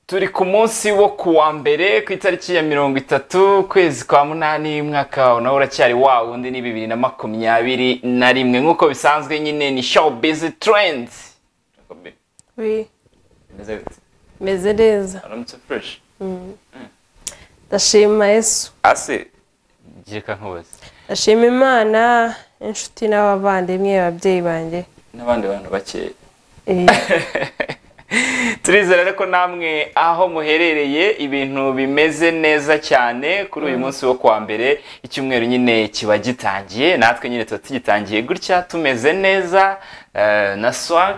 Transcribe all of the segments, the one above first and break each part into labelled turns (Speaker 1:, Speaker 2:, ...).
Speaker 1: turi ku munsi wo ku wa mbere ku itariki ya mirongo itatu ukwezi kwa munani mwaka nawe uracyari wa wundi ni bibiri na makumyabiri na rimwe nk'uko bisanzwe nyine ni show bizi trendi
Speaker 2: wi meze neza
Speaker 1: uramutse fureshi
Speaker 2: ndashima yesu
Speaker 1: ase gireka nkubaze
Speaker 2: ndashima imana inshuti n'abavandimwe ababyeyi banjye
Speaker 1: n'abandi bantu bakeya
Speaker 2: Eh,
Speaker 1: turizera rero ko namwe aho muherereye ibintu bimeze neza cyane kuri uyu munsi wo kuwa mbere icyumweru nyine kiba gitangiye natwe nyine tuba tugitangiye gutya tumeze neza eh, na swag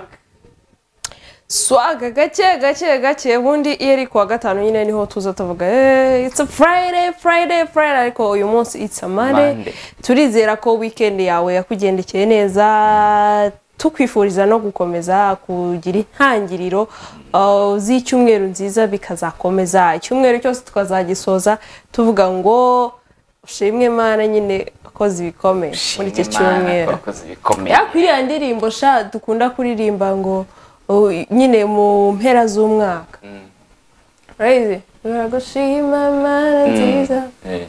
Speaker 2: swaga gake gake gake ubundi iyo ari kuwa gatanu nyine niho tuza tuvuga "Eh, it's a friday friday friday ariko uyu munsi it's a monday
Speaker 1: Monday.
Speaker 2: turizera ko weekend yawe yakugendekeye neza tukwifuriza no gukomeza kugira intangiriro uh, z'icyumweru nziza bikazakomeza icyumweru cyose tukazagisoza tuvuga ngo ushimwe mana nyine akoze ibikomeye muri iki cyumweru
Speaker 1: abakozi bikomeye
Speaker 2: ya kuri iriya ndirimbo sha dukunda kuririmba ngo uh, nyine mu mpera z'umwaka urayizi turagushima mana nziza
Speaker 1: Eh,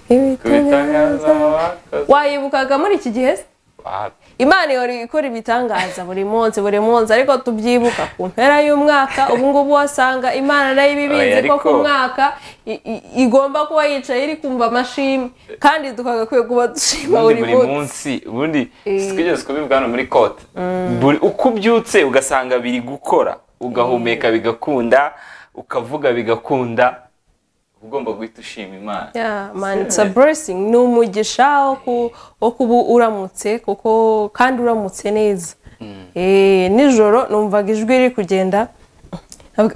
Speaker 2: ibitangaza
Speaker 1: kubitangaza abakozi-
Speaker 2: wayibukaga muri iki gihe se
Speaker 1: Wa-
Speaker 2: imana ihora ikora ibitangaza buri munsi buri munsi ariko tubyibuka ku mpera y'umwaka ubu ngubu wasanga imana nayo iba ibizi
Speaker 1: Oya,
Speaker 2: ko ku
Speaker 1: ariko-
Speaker 2: mwaka i- i- igomba kuba yicaye iri kumva amashimwe kandi tukagakwiye kuba dushima
Speaker 1: ubundi
Speaker 2: buri
Speaker 1: buri
Speaker 2: munsi
Speaker 1: munsi ubundi
Speaker 2: Eh.
Speaker 1: twigeze kubivuga hano muri kote Buri- uko ubyutse ugasanga biri gukora ugahumeka bigakunda ukavuga bigakunda uba ugomba guhita ushima imana
Speaker 2: Yeah, man, it's a
Speaker 1: Serious.
Speaker 2: blessing. Ni umugisha wo ku- wo kuba uramutse kuko kandi uramutse neza. Eh, nijoro numvaga ijwi riri kugenda. nkavuga,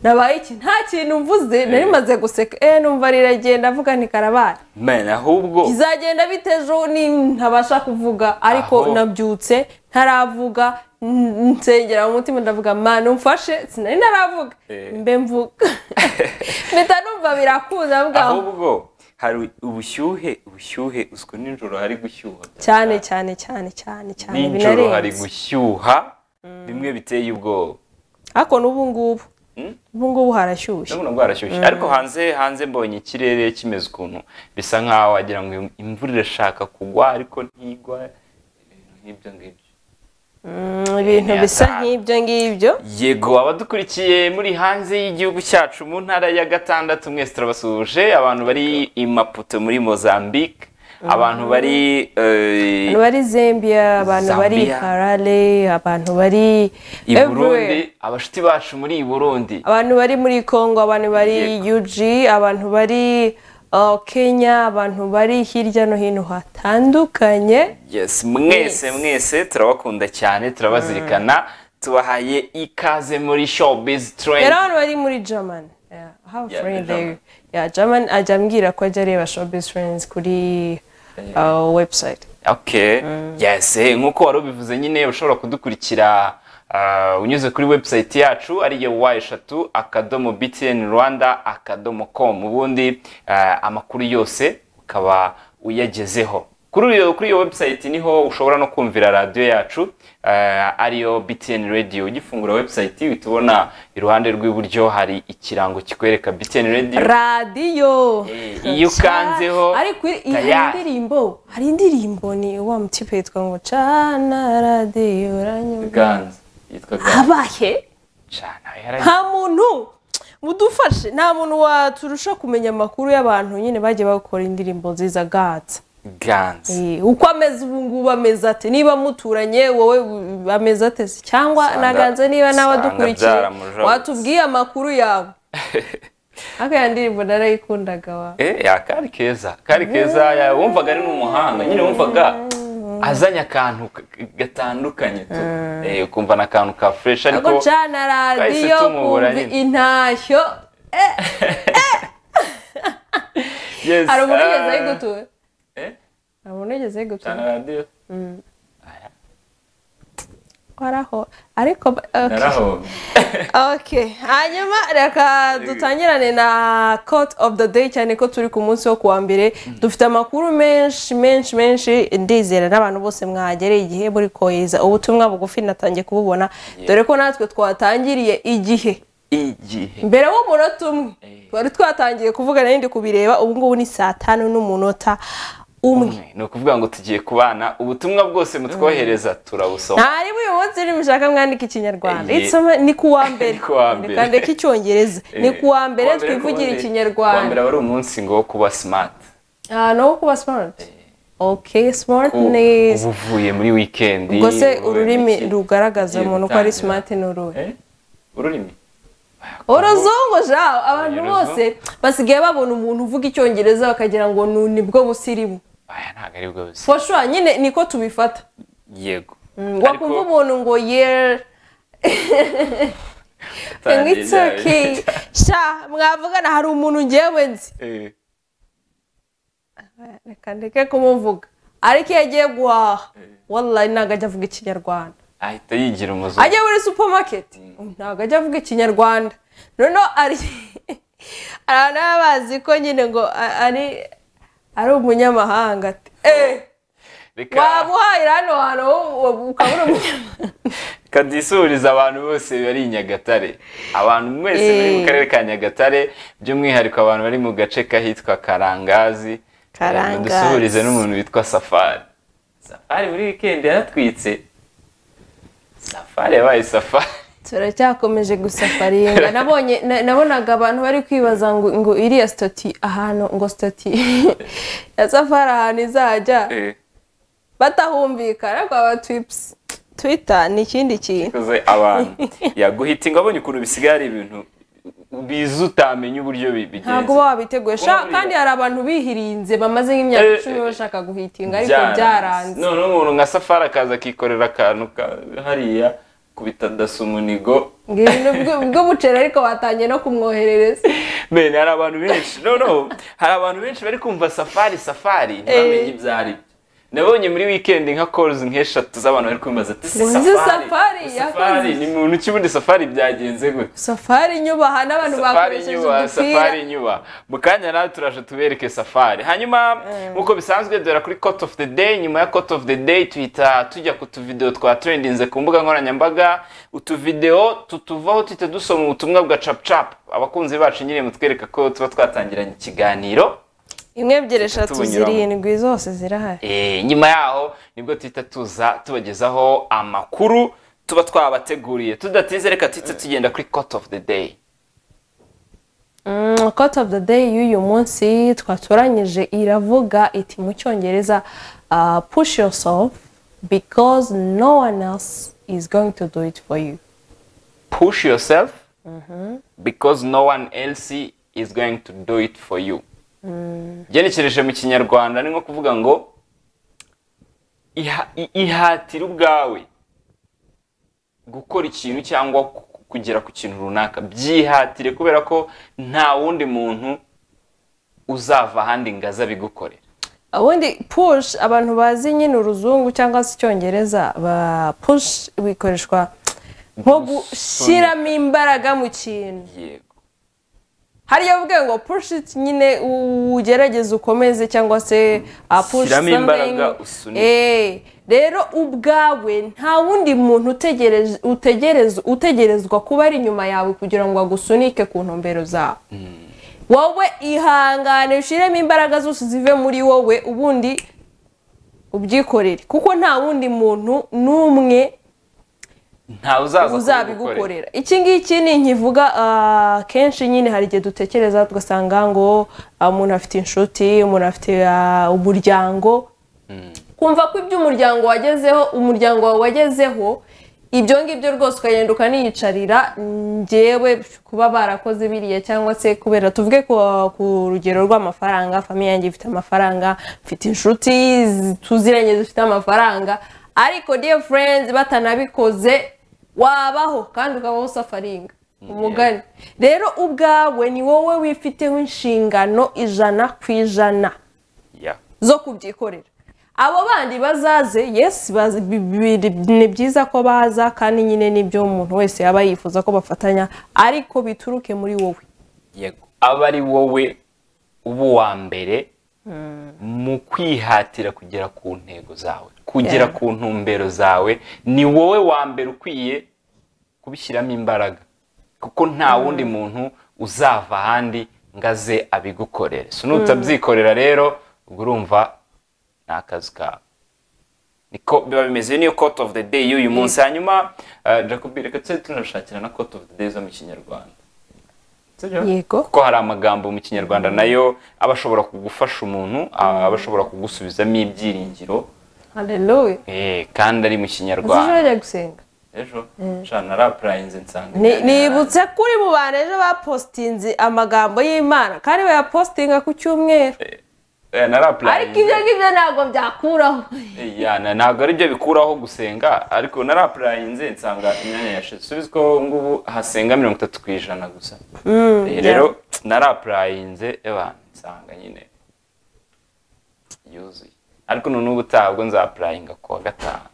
Speaker 2: Nabaye iki nta kintu mvuze nari maze guseka eh numva riragenda avuga nti karabaye
Speaker 1: Man, ahubwo
Speaker 2: izagenda bite ejo ni ntabasha kuvuga ariko
Speaker 1: Aho.
Speaker 2: nabyutse ntaravuga n- nsengera mu mutima ndavuga mana umfashe sinari naravuga
Speaker 1: Eh.
Speaker 2: mbe mvuga mpita numva birakunda avuga
Speaker 1: ahubwo hari ubushyuhe ubushyuhe uziko nijoro hari gushyuha
Speaker 2: cyane cyane cyane cyane cyane
Speaker 1: nijoro hari
Speaker 2: binarenze
Speaker 1: gushyuha bimwe biteye ubwoba
Speaker 2: ariko n'ubu ngubu
Speaker 1: Mm?
Speaker 2: ubu ngubu harashyushye
Speaker 1: ndabona bwarashyushye ariko hanze hanze mbonye ikirere kimeze ukuntu bisa nkaho wagira ngo imvura irashaka kugwa ariko ntigwa ibintu nk'ibyo ngibyo
Speaker 2: Mm, ibintu bisa
Speaker 1: Ntiyataha.
Speaker 2: nk'ibyo ngibyo
Speaker 1: yego abadukurikiye muri hanze y'igihugu cyacu mu ntara ya gatandatu mwese turabasuhuje abantu bari i maputo muri mozambique abantu bari eh,
Speaker 2: abantu bari zambia abantu bari
Speaker 1: Zambia.
Speaker 2: harare abantu bari
Speaker 1: i burundi
Speaker 2: everywhere.
Speaker 1: abashuti bacu muri i burundi
Speaker 2: abantu bari muri congo abantu bari ug abantu bari uh, kenya abantu bari hirya no hino hatandukanye
Speaker 1: yes mwese mwese turabakunda cyane turabazirikana tubahaye ikaze muri showbiz
Speaker 2: rero
Speaker 1: trend
Speaker 2: abantu bari muri german Yeah, I have a
Speaker 1: Yeah,
Speaker 2: friend
Speaker 1: German.
Speaker 2: there. Yeah, german ajya ambwira ko ajya areba showbiz friends kuri uh, website
Speaker 1: okay yes eh, nk'uko wari ubivuze nyine ushobora kudukurikira ah, unyuze kuri website yacu ari yo wa eshatu akadomo btn rwanda akadomo com ubundi ah, amakuru yose ukaba uyagezeho kuri iyo kuri iyo website niho ushobora no kumvira radiyo yacu ah, ariyo btn radio ugifungura website uhita ubona iruhande rw'iburyo hari ikirango kikwereka btn radio
Speaker 2: radiyo
Speaker 1: Eh, iyo ukanzeho
Speaker 2: ariko i- i- hari
Speaker 1: tayari.
Speaker 2: indirimbo hari indirimbo ni wa mutipe yitwa ngo cana radiyo uranyumva
Speaker 1: ganza yitwa ganza
Speaker 2: habaye
Speaker 1: cyane yaragiye
Speaker 2: nta muntu mudufashe nta muntu waturusha kumenya amakuru y'abantu nyine bagiye bakora indirimbo nziza gatsa
Speaker 1: ganza
Speaker 2: Eh, uko ameze ubu ngubu ameze ate niba muturanye wowe u- ameze ate se? cyangwa
Speaker 1: Usanga-
Speaker 2: naganze niba nawe
Speaker 1: usanga
Speaker 2: adukurikiye
Speaker 1: byaramujabutse.
Speaker 2: watubwiye amakuru yawe ariko ya ndirimbo narayikundaga wa
Speaker 1: Eh, ya kari keza kari keza ya- wumvaga ari n'umuhanga nyine wumvaga azanye akantu k- k- gatandukanye tu Eh, ukumva ni akantu ka fureshi
Speaker 2: ariko
Speaker 1: ariko
Speaker 2: cana
Speaker 1: twahise
Speaker 2: radiyo
Speaker 1: tumubura
Speaker 2: kumva
Speaker 1: nyine.
Speaker 2: intashyo
Speaker 1: Yes,
Speaker 2: hari umuntu wigeze
Speaker 1: ah,
Speaker 2: ayigutuwe
Speaker 1: eh,
Speaker 2: hari umuntu wigeze ayigutuwe
Speaker 1: Chana radio
Speaker 2: waraho ariko okay.
Speaker 1: narahomye
Speaker 2: ok hanyuma reka dutangirane na court of the day cyane ko turi ku munsi wo kuwa mbere dufite amakuru menshi menshi menshi ndizera n'abantu bose mwagereye igihe muri kohereza ubutumwa bugufi natangiye kububona dore ko natwe twatangiriye igihe
Speaker 1: igihe
Speaker 2: mbere w'umunota umwe
Speaker 1: Eh.
Speaker 2: twari twatangiye kuvuga nayo ndi kubireba ubu ngubu ni saa tanu n'umunota umwe
Speaker 1: ni ukuvuga ngo tugiye kubana ubutumwa bwose mutwohereza turabusoma
Speaker 2: ntari uyu munsi nimushaka mwandika ikinyarwanda
Speaker 1: Eh.
Speaker 2: It's ama- ni ku wa mbere
Speaker 1: Ni ku wa mbere.
Speaker 2: Reka ndeke icyongereza ni ku wa mbere twivugire
Speaker 1: wa mbere
Speaker 2: ikinyarwanda
Speaker 1: wari umunsi ngo wo kuba simati
Speaker 2: ahantu ho kuba simati oke simati
Speaker 1: uba
Speaker 2: ni
Speaker 1: uvuye muri wikendi
Speaker 2: ubwo se
Speaker 1: uvuye
Speaker 2: ururimi
Speaker 1: muri iki?
Speaker 2: rugaragaza
Speaker 1: Ugiye
Speaker 2: umuntu ko ari
Speaker 1: gutangira.
Speaker 2: simati ni uruhe
Speaker 1: Eh? ururimi
Speaker 2: uruzungu jaho abantu
Speaker 1: Uruzungu.
Speaker 2: bose basigaye babona umuntu uvuga icyongereza bakagira ngo nu- ni bwo busirimu
Speaker 1: aya ntabwo ari bwo busa
Speaker 2: foshwa nyine niko tubifata
Speaker 1: yego
Speaker 2: wakumva umuntu ngo yera ngo it's okay sha mwavugana hari umuntu ngewe nzi reka ndeke kumuvuga ariko iyo agiye guhaha wallahi ntabwo ajya avuga ikinyarwanda
Speaker 1: ahita yigira umuzungu
Speaker 2: ajya muri supamaketi ntabwo ajya avuga ikinyarwanda noneho ari hari abantu baba bazi ko nyine ngo a- ari ari umunyamahanga ati eee
Speaker 1: reka
Speaker 2: waba uhahira hano hantu wowe ukaba uri umunyamahanga
Speaker 1: kadisuriza abantu bose bari i nyagatare abantu mwese
Speaker 2: Eh.
Speaker 1: bari mu karere ka nyagatare by'umwihariko abantu bari mu gace kahitwa karangazi
Speaker 2: Karangazi.
Speaker 1: dusuhurize n'umuntu witwa safari safari muri wikendi yaratwitse safari yabaye safari
Speaker 2: turacyakomeje gusafaringa nabonye na- nabonaga abantu bari kwibaza ngo ngo iriya sitoti ahantu ngo sitoti ya safari ahantu izajya batahumvikana ariko aba twipusi twita ni ikindi kintu
Speaker 1: yakoze abantu yaguhita ingo abonye ukuntu bisigaye ari ibintu biza utamenya uburyo bi-
Speaker 2: ntabwo
Speaker 1: bigenze
Speaker 2: uba wabiteguye Sha,
Speaker 1: Wabireba.
Speaker 2: kandi hari abantu bihirinze bamaze nk'imyaka
Speaker 1: Eh,
Speaker 2: icumi
Speaker 1: eh,
Speaker 2: bashaka guhitinga ariko byaranze
Speaker 1: noneho umuntu nka safari akaza akikorera akantu ka- hariya kubita dasa umunigo
Speaker 2: ngo ibintu bw- bw'umuceri ariko batangiye no kumwoherereza
Speaker 1: bene hari abantu benshi no no hari abantu benshi bari kumva safari safari ntibamenye ibyo ari byo nabonye muri weekend nka calls nk'eshatu z'abantu bari kumbaza ati si
Speaker 2: Ngo ni
Speaker 1: safari
Speaker 2: Safari
Speaker 1: safari
Speaker 2: yakoze."
Speaker 1: ni muntu ki ubundi safari byagenze gute
Speaker 2: safari nyubaha n'abantu
Speaker 1: safari
Speaker 2: bakoresheje
Speaker 1: nyuba
Speaker 2: udupira
Speaker 1: safari nyuba mu kanya nawe turaje tubereke safari hanyuma nk'uko bisanzwe duhera kuri court of the day nyuma ya court of the day tuhita tujya ku tuvideo twa trendinze ku mbuga nkoranyambaga utuvideo tutuvaho tuhita dusoma ubutumwa bwa cap cap abakunzi bacu nyine mutwereka ko tuba twatangiranye ikiganiro
Speaker 2: imwe ebyiri eshatu
Speaker 1: tubunyuramo.
Speaker 2: zirindwi zose zirahari
Speaker 1: Eh, nyuma yaho nibwo tuhita tuza tubagezaho amakuru tuba twabateguriye tudatinze reka tuhita tugenda kuri court of the day
Speaker 2: Mm, Quote of the day y'uyu munsi twatoranyije iravuga iti mu cyongereza uh, push yourself because no one else is going to do it for you
Speaker 1: push yourself because no one else is going to do it for you ugenekereje mu kinyarwanda ni nko kuvuga ngo iha- i- ihatire ubwawe gukora ikintu cyangwa ku- kugera ku kintu runaka byihatire kubera ko nta wundi muntu uzava ahandi ngo aze abigukorera
Speaker 2: ubundi push abantu bazi nyine uruzungu cyangwa se icyongereza ba push bikoreshwa nko gushyiramo imbaraga mu kintu
Speaker 1: yego
Speaker 2: hariya uvuga ngo push it nyine u- ugerageze ukomeze cyangwa se uh, push
Speaker 1: Shyiramo
Speaker 2: something.
Speaker 1: imbaraga, usunike.
Speaker 2: Eh, rero ubwawe nta wundi muntu utegereje- utegerez- utegerezwa kuba ari inyuma yawe kugira ngo agusunike ku ntumbero zawe wowe ihangane ushyiremo imbaraga zose zive muri wowe ubundi ubyikorere kuko nta wundi muntu n'umwe
Speaker 1: ntawe uzaza kubigukorera
Speaker 2: uzabigukorera iki ngiki ni nkivuga ah, kenshi nyine hari igihe dutekereza tugasanga ngo ah, umuntu afite inshuti umuntu afite ah, umuryango kumva ko ibyo umuryango wagezeho umuryango wawe wagezeho ibyo ngibyo rwose ukagenda ukaniyicarira ngewe kuba barakoze biriya cyangwa se kubera tuvuge ku, ku rugero rw'amafaranga famiye yanjye ifite amafaranga mfite inshuti zi- tuziranye zifite amafaranga ariko dear friends batanabikoze wabaho kandi ukabaho usafaringa umugani rero ubwawe ni wowe wifiteho inshingano ijana ku ijana
Speaker 1: Yeah.
Speaker 2: zo kubyikorera abo bandi bazaze yes bazi- bi- bi- bi- ni byiza ko baza kandi nyine nibyo umuntu wese yaba yifuza ko bafatanya ariko bituruke muri wowe
Speaker 1: yego aba ari wowe uba uwa mbere mu kwihatira kugera ku ntego zawe kugera
Speaker 2: Yeah.
Speaker 1: ku ntumbero zawe ni wowe wa mbere ukwiye kubishyiramo imbaraga kuko nta wundi muntu uzava ahandi ngo aze abigukorere so nutabyikorera rero ubwo urumva ni akazi kawe niko biba bimeze niyo cote of the day y'uyu munsi hanyuma eh, jacob reka tujye tunashakira na cote of the day zo mu kinyarwanda Sibyo?
Speaker 2: Yego.
Speaker 1: kuko hari amagambo mu kinyarwanda nayo aba ashobora kugufasha umuntu ah, aba ashobora kugusubizamo ibyiringiro
Speaker 2: haleluya
Speaker 1: eh, kandi ari mu
Speaker 2: uzi ejo
Speaker 1: kinyarwanda
Speaker 2: bajya gusenga
Speaker 1: ejo nshana narapurayinze nsanga
Speaker 2: Ni- nibutse kuri mu bantu ejo bapositinze amagambo y'imana kandi bayapositinga ku cyumweru
Speaker 1: Eh, narapurayinze
Speaker 2: ariko ibyo ngibyo ntabwo byakuraho
Speaker 1: Ya, na- ntabwo ari byo bikuraho gusenga ariko narapurayinze nsanga imyanya yashize subize ko ngubu hasenga mirongo itatu ku ijana gusa Eh, rero narapurayinze eba nsanga nyine yuzuye ariko none ubu ntabwo nzapurayinga kuwa gatanu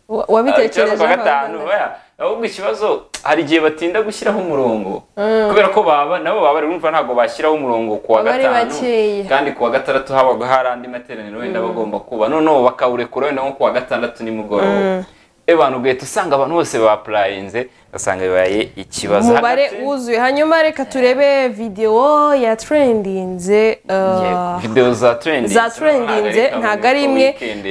Speaker 2: Wa-
Speaker 1: Ah, ikibazo
Speaker 2: wabitekereje
Speaker 1: kuwa gatanu oya, ahubwo ikibazo hari igihe batinda gushyiraho umurongo kubera ko baba nabo baba bari kumva ntabwo bashyiraho umurongo kuwa
Speaker 2: Baba ari
Speaker 1: gatanu
Speaker 2: bakeya.
Speaker 1: kandi kuwa gatandatu habaga hari andi materaniro wenda bagomba kuba noneho bakawurekura wenda nko kuwa gatandatu nimugoroba abantu ugahita usanga abantu bose bapurayinze ugasanga bibaye ikibazo
Speaker 2: umubare
Speaker 1: Hagati-
Speaker 2: wuzuye hanyuma reka turebe videwo ya trendinze uh,
Speaker 1: Yego, video za trendinze
Speaker 2: za trendinze ntabwo ari imwe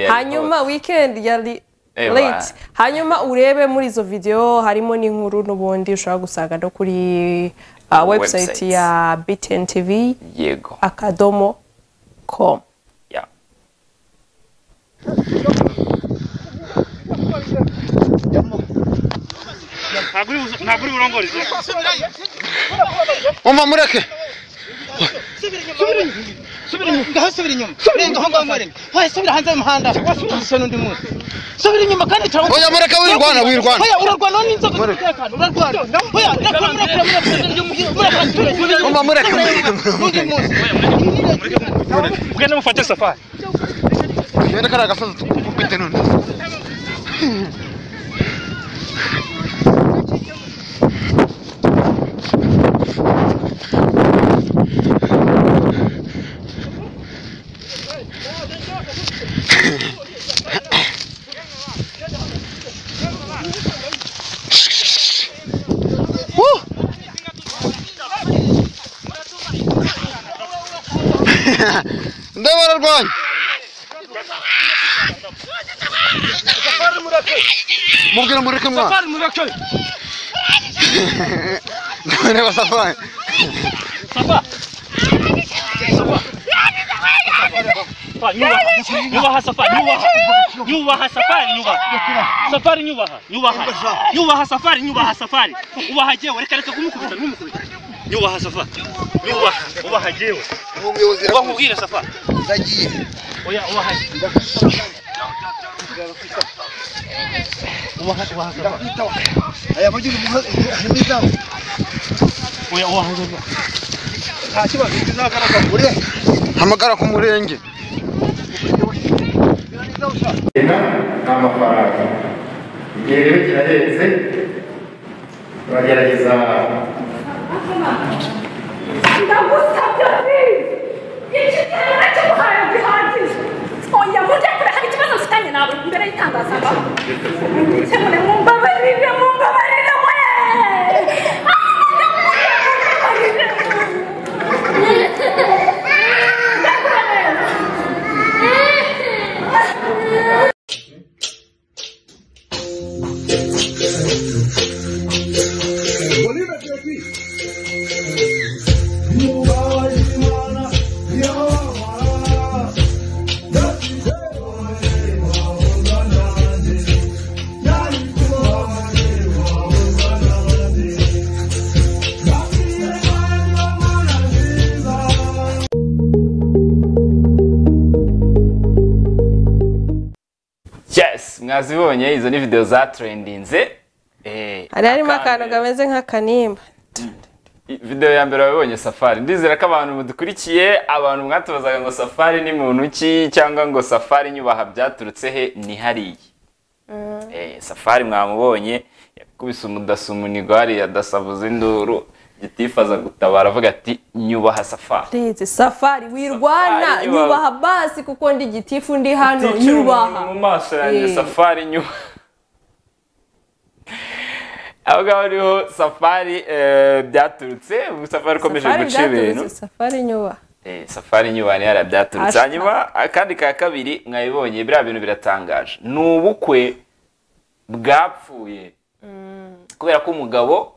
Speaker 2: hanyuma weekend yari
Speaker 1: Eba.
Speaker 2: late hanyuma urebe muri izo video harimo n'inkuru n'ubundi ushobora gusanga no kuri uh, website
Speaker 1: Website.
Speaker 2: ya btn tv
Speaker 1: yego
Speaker 2: akadomo com
Speaker 1: ya
Speaker 3: ntabwo uri burongorize
Speaker 4: mama mureke
Speaker 3: subira inyuma subira inyuma ngaho subira inyuma renga aho ngaho murenge wahe subira hanze y'umuhanda wasubira n'undi munsi subira inyuma kandi cyangwa
Speaker 4: oya mureke wirwana wirwana
Speaker 3: Oya urarwana n'inzego z'umutekano urarwana oya reka mureke mureke mureke
Speaker 4: mama mureke
Speaker 3: n'undi munsi
Speaker 5: Ugende mufate safari.
Speaker 4: yenda kari agasozi tukubwite none ndabararwanya mubwira mureke mwana
Speaker 5: Safari mureke.
Speaker 4: ndareba safari
Speaker 5: Safari nyubaha. Nyubaha safari nyubaha. Nyubaha safari nyubaha. Safari nyubaha. Nyubaha. Nyubaha safari nyubaha safari. Ubaha jewe reka reka kumukubita n'umukubita. Nyubaha safari. Nyubaha. Ubaha jewe.
Speaker 4: umuyobozi
Speaker 5: Uba nkubwire safari.
Speaker 4: ndagiye
Speaker 5: Oya ubaha. Ubaha ubaha safari.
Speaker 4: aya mugira umuhozi harimo izamu
Speaker 5: Oya ubaha safari.
Speaker 4: nta kibazo kizagaragara kure hamagara ku murenge
Speaker 6: kigega nta mafaranga igihe rero kirahenze turagerageza
Speaker 7: ndagusabye please iki gihe cy'ubuhaye gihagije oya mujye kure hari ikibazo mfitanye nawe imbere y'itangazamakuru mukemure mumbabarire mumbabarire we Yeah.
Speaker 1: yes mwazibonye izo ni video za trendinze eh,
Speaker 2: hari harimo
Speaker 1: akambere.
Speaker 2: akantu kameze nk'akanimba
Speaker 1: video ya mbere wabibonye safari ndizera ko abantu mudukurikiye abantu mwatubazaga ngo safari ni muntu ki cyangwa ngo safari nyubaha byaturutse he ni hariya eh, safari mwamubonye yakubise umudasumunirwa hariya adasavuza induru gitifaza gutabara avuga ati nyubaha safari
Speaker 2: Please, safari wirwana
Speaker 1: Safari, nyubaha.
Speaker 2: nyubaha basi kuko ndi gitifu ndi hano
Speaker 1: Ticira umuntu
Speaker 2: nyubaha
Speaker 1: mu maso yanjye
Speaker 2: Eh.
Speaker 1: safari nyubaha aho ngaho niho safari eh, byaturutse ubu safari ikomeje
Speaker 2: Safari
Speaker 1: guca ibintu
Speaker 2: byaturutse, safari nyuba
Speaker 1: Eh, safari nyubani yarabyaturutse
Speaker 2: Ashaka.
Speaker 1: hanyuma akandi ka kabiri mwabibonye biriya bintu biratangaje ni ubukwe bwapfuye kubera ko umugabo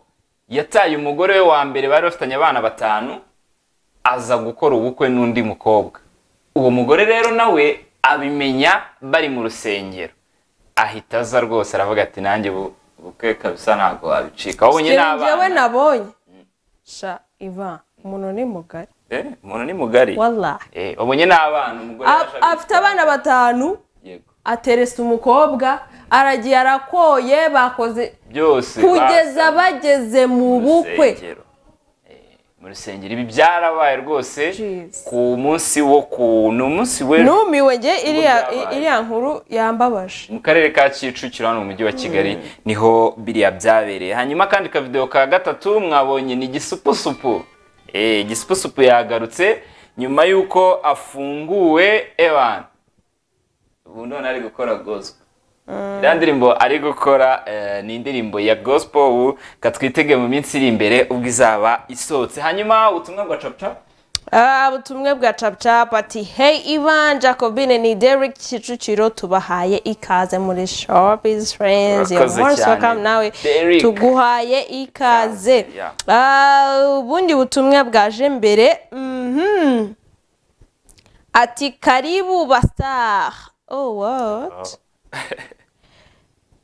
Speaker 1: yataye umugore we wa mbere bari bafitanye abana batanu aza gukora ubukwe n'undi mukobwa uwo mugore rero nawe abimenya bari mu rusengero ahita aza rwose aravuga ati nanjye ubu bukwe kabisa ntabwo wabicika wabonye
Speaker 2: njyewe
Speaker 1: n'abana
Speaker 2: nabonye sha iva umuntu ni mugari
Speaker 1: Eh, umuntu ni mugari
Speaker 2: wallahi
Speaker 1: Eh, wabonye n'abana umugore
Speaker 2: A-
Speaker 1: yarashaka
Speaker 2: afite abana batanu
Speaker 1: Yego.
Speaker 2: ateresa umukobwa aragiye arakoye bakoze
Speaker 1: byose ba-
Speaker 2: kugeza bageze mu
Speaker 1: mu
Speaker 2: bukwe
Speaker 1: rusengero. Eh, mu rusengero ibi byarabaye rwose
Speaker 2: Jesus.
Speaker 1: ku munsi wo ku ni umunsi w'ejo
Speaker 2: numiwe nge iriya
Speaker 1: byabaye.
Speaker 2: iriya nkuru yambabaje
Speaker 1: mu karere ka kicukiro hano mu mujyi wa kigali niho biriya byabereye hanyuma kandi akavidewo ka gatatu mwabonye ni igisupusupu Eh, igisupusupu yagarutse nyuma y'uko afunguwe evan ubu none ari gukora gospel iriya ndirimbo ari gukora eh, ni indirimbo ya gospel ubu katwitege mu minsi iri imbere ubwo izaba isohotse hanyuma ubutumwa bwa capucapu
Speaker 2: Ah, ubutumwa bwa capcap ati hey ivan jacobine ni derek kicukiro tubahaye ikaze muri shopis friends You're
Speaker 1: Urakoze
Speaker 2: most
Speaker 1: cyane.
Speaker 2: welcome nawe
Speaker 1: Derek.
Speaker 2: tuguhaye ikaze
Speaker 1: Yeah.
Speaker 2: Ah, ubundi butumwa bwaje mbere mhm. ati karibu bastar oh what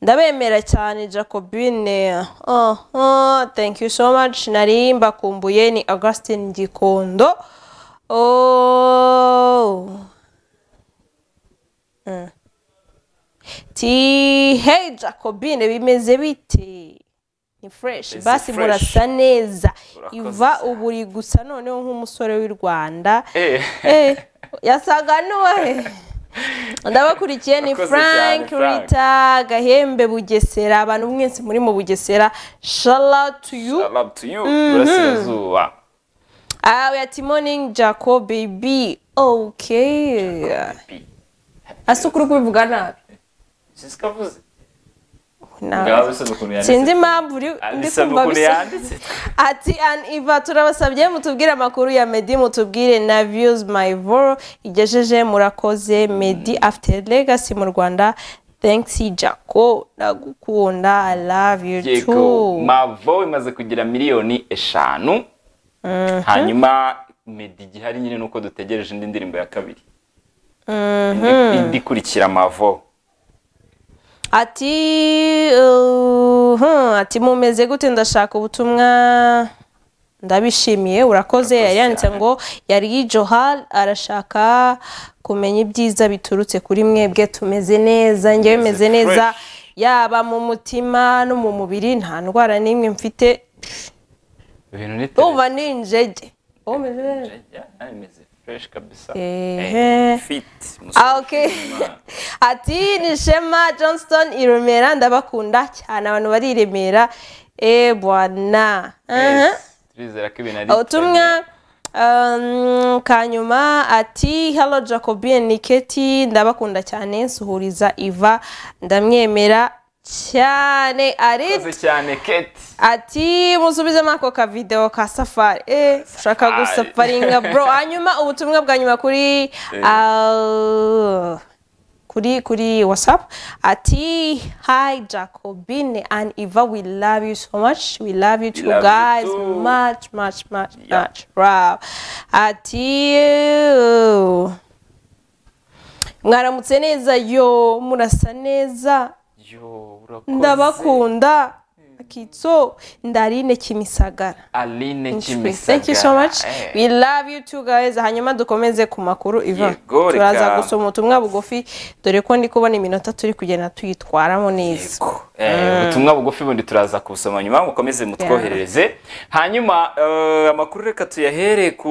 Speaker 2: ndabemera cyane jacobine oh, oh, thank you so much nari mbakumbuye ni augustin gikondo oh. Mm. ti hey jacobine bimeze bite ni fresh
Speaker 1: Bimeze
Speaker 2: basi
Speaker 1: fresh.
Speaker 2: murasa neza
Speaker 1: Urakoze
Speaker 2: iva
Speaker 1: cyane.
Speaker 2: ubu uri gusa noneho nk'umusore w'i rwanda
Speaker 1: Eh.
Speaker 2: Eh, yasaga n'uwahe ndabakurikiye ni
Speaker 1: Urakoze cyane,
Speaker 2: frank
Speaker 1: Frank.
Speaker 2: rita gahembe bugesera abantu mwese muri mu bugesera shalatu yu
Speaker 1: I love to you burasirazuba
Speaker 2: awe ati morning jaco baby okay asa ukuri kubivuga nabi
Speaker 1: sisikavuze
Speaker 2: nabi sinzi impamvu uri ndi kumva bisa ati an iva turabasabye mutubwire amakuru ya medi mutubwire na views my voro igejeje murakoze medi after legacy mu rwanda thanks jaco ndagukunda i love you
Speaker 1: yego
Speaker 2: too
Speaker 1: mavo imaze kugira miliyoni eshanu hanyuma medi igihari nyine nuko dutegereje indi ndirimbo ya kabiri Indi- indi ikurikira mavo
Speaker 2: ati uh, hmm, ati mumeze gute ndashaka ubutumwa ndabishimiye urakoze yari yanditse
Speaker 1: cyane.
Speaker 2: ngo yari johal arashaka kumenya ibyiza biturutse kuri mwebwe tumeze neza njyewe meze neza yaba mu mutima no mu mubiri nta ndwara n'imwe mfite
Speaker 1: ibintu ni
Speaker 2: umva ni injege Ubu meze neza?
Speaker 1: imeze fresh kabisa
Speaker 2: Ehe.
Speaker 1: Eh, fit
Speaker 2: Ah,
Speaker 1: musore
Speaker 2: okay.
Speaker 1: w'Imana.
Speaker 2: ati ni shema johnston i remera ndabakunda cyane abantu bari i remera e bwana Aha.
Speaker 1: Yes, turizera ko ibintu ari
Speaker 2: ubutumwa um, kanyuma ati hello jacobin ni keti ndabakunda cyane suhuriza iva ndamwemera cyane arit
Speaker 1: urakoze cyane keti
Speaker 2: ati musubizemo ako kavidewo ka safari eh ushaka gusafaringa bro hanyuma ubutumwa bwa nyuma kuri ah, kuri kuri whatsapp ati hi jacobine and iva we love you so much we love you too
Speaker 1: love you
Speaker 2: guys
Speaker 1: too.
Speaker 2: much much much
Speaker 1: Yeah.
Speaker 2: much wow ati eh, mwaramutse neza yo murasa neza
Speaker 1: yo urakoze
Speaker 2: ndabakunda kitso ndarine kimisagara
Speaker 1: aline kimisagara
Speaker 2: thank you so much
Speaker 1: Eh.
Speaker 2: we love you too guys hanyuma dukomeze ku makuru iva
Speaker 1: Yego, reka.
Speaker 2: turaza gusoma ubutumwa bugufi dore ko ndi kubona iminota turi kugenda tuyitwaramo neza
Speaker 1: Eh, ubutumwa bugufi bundi turaza kubusoma nyuma mukomeze mutwoherereze hanyuma eh, amakuru reka tuyahere ku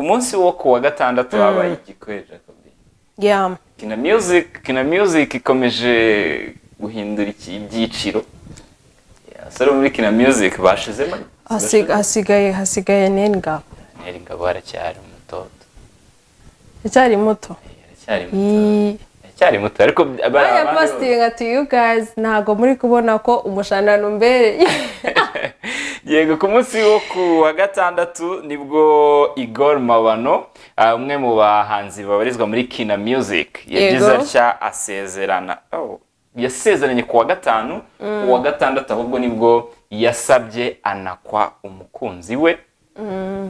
Speaker 1: munsi wo ku wa gatandatu habaye igikorera
Speaker 2: yeah.
Speaker 1: kina music kina music ikomeje guhindura iki- ibyiciro abasore bo muri kina music bashizemo
Speaker 2: Hasig- hasigaye hasigaye nengabo
Speaker 1: Daniel ngabo aracyari umutoto
Speaker 2: icyari muto
Speaker 1: aracyari
Speaker 2: Ii.
Speaker 1: mutoto aracyari muto ariko
Speaker 2: baya pasitinga tu yu gayizi ntabwo muri kubona ko umushanana umbereye
Speaker 1: yego ku munsi wo ku wa gatandatu nibwo igor mabano ah, umwe mu bahanzi babarizwa muri kina music yagize
Speaker 2: Yego.
Speaker 1: atya asezerana Oh, yasezeranye ku wa gatanu ku wa gatandatu ahubwo nibwo yasabye anakwa umukunzi we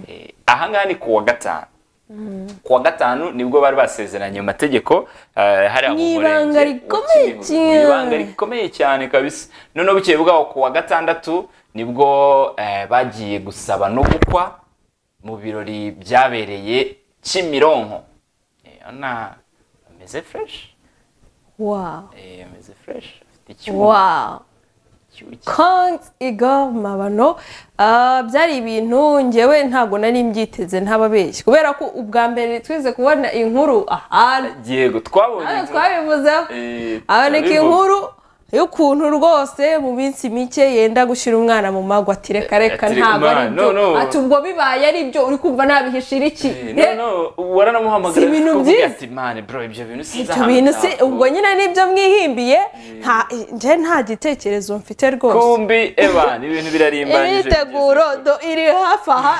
Speaker 1: Eh, ahangaha ni ku wa gatanu ku wa gatanu nibwo bari basezeranye mu mategeko eh, hariya mu
Speaker 2: Ni
Speaker 1: murenge
Speaker 2: ibanga
Speaker 1: wa
Speaker 2: rikomeye
Speaker 1: Kibeho.
Speaker 2: cyane.
Speaker 1: Ni ibanga rikomeye cyane kabisa noneho bukeye bwaho ku wa gatandatu nibwo eh, bagiye gusaba no gukwa mu birori byabereye kimironko Eh, ana ameze fresh
Speaker 2: wawu
Speaker 1: Eh, ameze fresh afite icyuma
Speaker 2: wawu
Speaker 1: icyuya.
Speaker 2: konti igo mabano Ah, byari ibintu ngewe ntabwo nari mbyiteze ntababeshyi kubera ko ubwa mbere twize kubona inkuru ahantu
Speaker 1: yego twabonye
Speaker 2: hano twabivuzeho
Speaker 1: Eh,
Speaker 2: haboneka
Speaker 1: turabivuga.
Speaker 2: inkuru y'ukuntu rwose mu minsi mike yenda gushyira umwana mu mago ati reka reka
Speaker 1: Ati,
Speaker 2: ntabwo ari
Speaker 1: "Ma,
Speaker 2: byo
Speaker 1: no, no."
Speaker 2: ati ubwo bibaye ari byo uri kumva nabihishira iki
Speaker 1: Eh,
Speaker 2: Eh,
Speaker 1: no, no, waranamuhamagara
Speaker 2: si ibintu
Speaker 1: akavuga
Speaker 2: byiza.
Speaker 1: ati mani bro ibyo bintu
Speaker 2: ibyo bintu si
Speaker 1: sinzahana
Speaker 2: ubwo nyine nibyo mwihimbiye nta nje nta gitekerezo mfite rwose
Speaker 1: kumbi eba ni ibintu birarimbanyije
Speaker 2: imyiteguro do iri hafi aha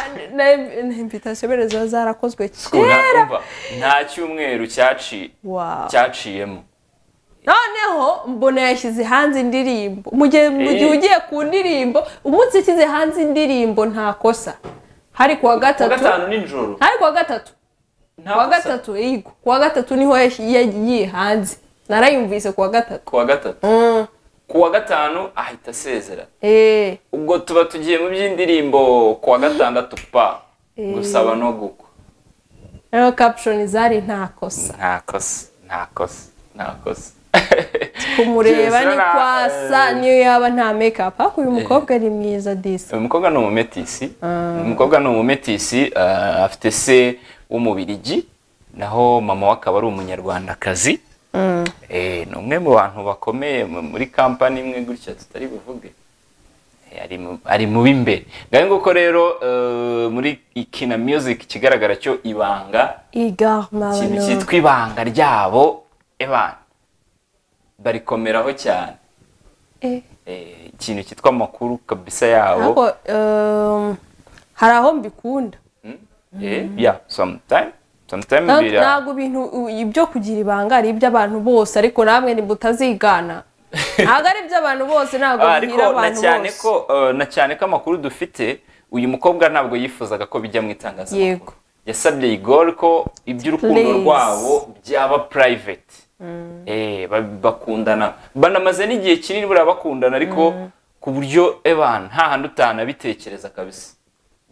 Speaker 2: impitasiyo bene ziba zarakozwe
Speaker 1: Kuna-
Speaker 2: kera
Speaker 1: umva, nta cyumweru cyaci
Speaker 2: Wow.
Speaker 1: cyaciyemo
Speaker 2: noneho mbona yashyize hanze indirimbo mu gihe mu gihe
Speaker 1: Eh.
Speaker 2: ugiye ku ndirimbo umunsi yashyize hanze indirimbo nta kosa hari kuwa
Speaker 1: ku wa
Speaker 2: gatatu
Speaker 1: gatanu nijoro
Speaker 2: hari kuwa gatatu
Speaker 1: nta
Speaker 2: kuwa
Speaker 1: kosa.
Speaker 2: gatatu yego kuwa gatatu niho yash- yagiye hanze narayumvise kuwa gatatu
Speaker 1: ku wa gatatu
Speaker 2: Mm.
Speaker 1: ku wa gatanu ahita asezera
Speaker 2: Eh,
Speaker 1: ubwo tuba tugiye mu by'indirimbo ku wa gatandatu pa gusaba no gukwa
Speaker 2: rero caption zari nta kosa
Speaker 1: nta kosa nta kosa nta kosa
Speaker 2: kumureba
Speaker 1: Yes,
Speaker 2: ni
Speaker 1: na-
Speaker 2: kwasa
Speaker 1: eh.
Speaker 2: niyo yaba nta makeup ariko uyu mukobwa ni mwiza disi
Speaker 1: uyu mukobwa ni umumetisi uyu mukobwa ni umumetisi ah, afite se w'umubirigi naho mama we akaba ari umunyarwandakazi Eh, ni umwe mu bantu bakomeye mu- muri kampani imwe gutya tutari buvuge Eh, ari mu- ari mu b'imbere ngaho nguko rero eh, muri ikina music ikigaragara cyo ibanga
Speaker 2: iga
Speaker 1: ikintu
Speaker 2: mabano
Speaker 1: cyitwa ibanga ryabo ebana barikomeraho cyane
Speaker 2: Eh.
Speaker 1: Eh, ikintu cyitwa amakuru kabisa yabo
Speaker 2: ariko um, hari aho mbikunda
Speaker 1: Eh, yeah, sometime. Sometime
Speaker 2: Nta-
Speaker 1: bira-
Speaker 2: ntabwo ibintu u- ibyo kugira ibanga ari iby'abantu bose ariko namwe ntimutazigana ntabwo ari iby'abantu bose ntabwo
Speaker 1: Ah,
Speaker 2: bihira
Speaker 1: ariko na
Speaker 2: abantu
Speaker 1: cyane
Speaker 2: bose
Speaker 1: ko eh, na cyane ko amakuru dufite uyu mukobwa ntabwo yifuzaga ko bijya mu itangazamakuru
Speaker 2: Yego.
Speaker 1: yasabye igor ko iby'urukundo
Speaker 2: Please.
Speaker 1: rwabo byaba private eh, ba- bakundana banamaze n'igihe kinini buriya bakundana ariko ku buryo ebana nta handi utanabitekereza kabisa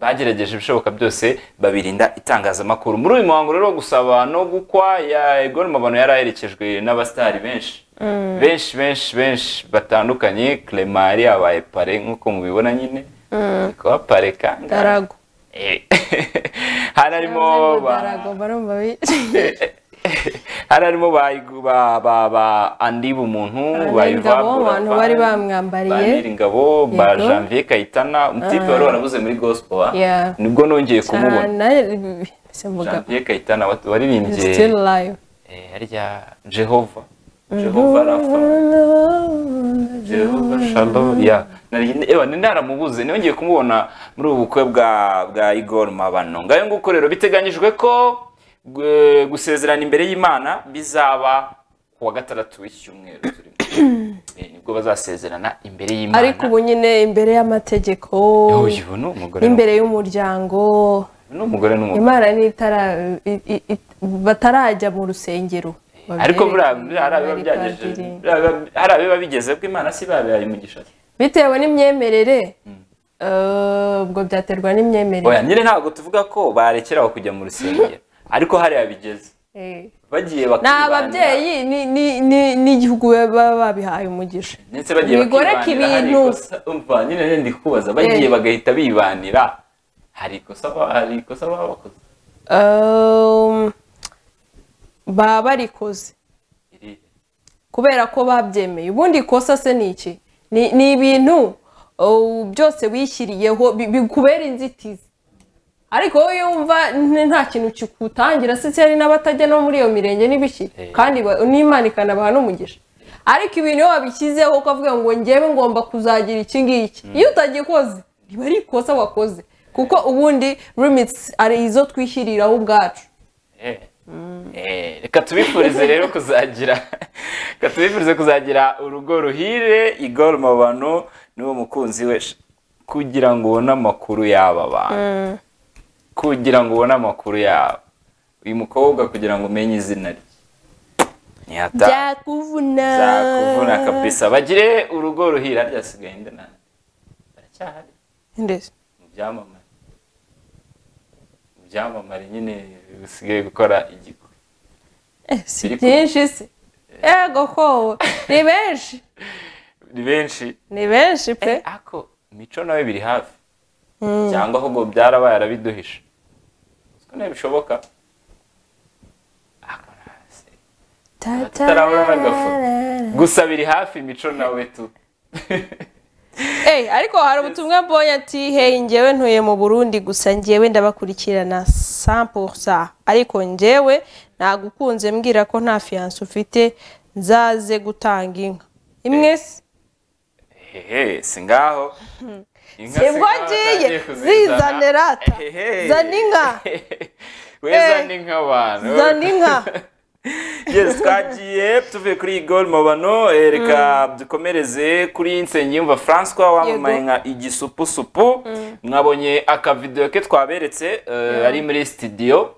Speaker 1: bagerageje ibishoboka byose babirinda itangazamakuru muri uyu muhango rero wo gusaba no gukwa ya Igor Mabano yari aherekejwe n'abasitari benshi benshi benshi benshi batandukanye Clement yari yabaye pare nk'uko mubibona nyine kuba pare kandi
Speaker 2: darago
Speaker 1: Eh, hari harimo
Speaker 2: Yavuze ngo
Speaker 1: ba-
Speaker 2: darago barumva bi-
Speaker 1: hari harimo ba ba ba ba Andy Bumuntu ba
Speaker 2: Abanyaringabo,
Speaker 1: Yvan Buravan,
Speaker 2: abantu bari bamwambariye.
Speaker 1: ba Niringabo ba
Speaker 2: Yego.
Speaker 1: Janvier Kayitana umutipe wari warabuze muri gospel ah.
Speaker 2: Yeah.
Speaker 1: nibwo nongeye kumubona
Speaker 2: cyane se mvuga
Speaker 1: Janvier Kayitana wat- waririmbye
Speaker 2: still live
Speaker 1: eh, harya Jehova Jehova Rafa Jehova Shalom ya nari ewa naramubuze nongeye kumubona muri ubu bukwe bwa bwa Igor Mabano ngayo nguko rero biteganyijwe ko gu- gusezerana imbere y'Imana bizaba ku wa gatandatu w'icyumweru turimo Eh, nibwo bazasezerana imbere y'Imana
Speaker 2: ariko ubu nyine imbere y'amategeko
Speaker 1: Yoyi, ubu ni umugore
Speaker 2: n'imbere y'umuryango
Speaker 1: n'umugabo. Ni umugore n'umugore
Speaker 2: imana nitara i- i- i- batarajya mu rusengero
Speaker 1: ariko buriya-
Speaker 2: babyereke,
Speaker 1: buriya hari abiba
Speaker 2: bari
Speaker 1: byagejeje
Speaker 2: padiri.
Speaker 1: buriya biba- hari abiba bigeze ko Imana si babihaye umugisha
Speaker 2: bitewe n'imyemerere eh, ubwo byaterwa
Speaker 1: oya
Speaker 2: n'imyemerere
Speaker 1: nyine ntabwo tuvuga ko barekeraho kujya mu rusengero ariko hariya bigeze
Speaker 2: Eh.
Speaker 1: bagiye
Speaker 2: ni
Speaker 1: bakibanda-
Speaker 2: ababyeyi ni- ni- ni- n'igihugu baba babihaye umugisha
Speaker 1: ndetse bagiye
Speaker 2: Bigoreka
Speaker 1: bakibanira hari
Speaker 2: ibintu.
Speaker 1: ikosa- umva nyine nyine ndi kubaza bagiye
Speaker 2: Eh.
Speaker 1: bagahita bibanira hari ikosa ba- hari ikosa baba bakoze
Speaker 2: Um, baba barikoze
Speaker 1: Irihe?
Speaker 2: kubera ko babyemeye ubundi ikosa se ni iki Ni- ni ibintu oh, byose wishyiriyeho bi- bikubera inzitizi ariko wowe iyo wumva n- nta kintu kikutangira se hari n'abatajya no muri iyo mirenge n'ibiki kandi ba- n'imana ikanabaha n'umugisha ariko ibintu iyo wabishyizeho ukavuga ngo njyewe ngomba kuzagira iki ngiki iyo utagikoze ntiba ari ikosa wakoze kuko ubundi limitsi ari izo twishyiriraho ubwacu
Speaker 1: Eh. Eh, reka tubifurize rero kuzagira reka tubifurize kuzagira urugo ruhire igor mabano n'uwo mukunzi we sh- kugira ngo ubone amakuru y'aba bantu kugira ngo ubone amakuru yabo uyu mukobwa kugira ngo umenye izina rye ntihata
Speaker 2: byakuvuna
Speaker 1: zakuvuna kabisa bagire urugo ruhira ryasigaye nde nande baracyahari
Speaker 2: ndetse
Speaker 1: mu byamamare mu byamamare nyine bisigaye gukora igikwe
Speaker 2: Eh, si
Speaker 1: Biri ku-
Speaker 2: byinshi se yego ko ni benshi
Speaker 1: ni benshi
Speaker 2: ni benshi pe
Speaker 1: ako mico nawe biri hafi cyangwa ahubwo byarabaye arabiduhisha ko ntibishoboka tutarabona n'agafoto gusa biri hafi mico nawe tu
Speaker 2: Eh, ariko hari ubutumwa mbonye ati hey njyewe ntuye mu burundi gusa njyewe ndabakurikirana 100% ariko njyewe nagukunze mbwira ko nta fiyanse ufite nzaze gutanga inka imwe se
Speaker 1: hehe si ngaho Inka si
Speaker 2: sibwo
Speaker 1: ngaho
Speaker 2: ngiye
Speaker 1: atangiye kuzizana.
Speaker 2: zizanira ata
Speaker 1: Hehe.
Speaker 2: zana inka
Speaker 1: we
Speaker 2: Eh.
Speaker 1: zana inka abantu
Speaker 2: zana inka
Speaker 1: yes twagiye tuvuye kuri igor mabano eh, reka dukomereze kuri nsengiyumva francois wamamaye
Speaker 2: Yego.
Speaker 1: nka igisupusupu mwabonye akavidewo ke twaberetse eh, ari muri studio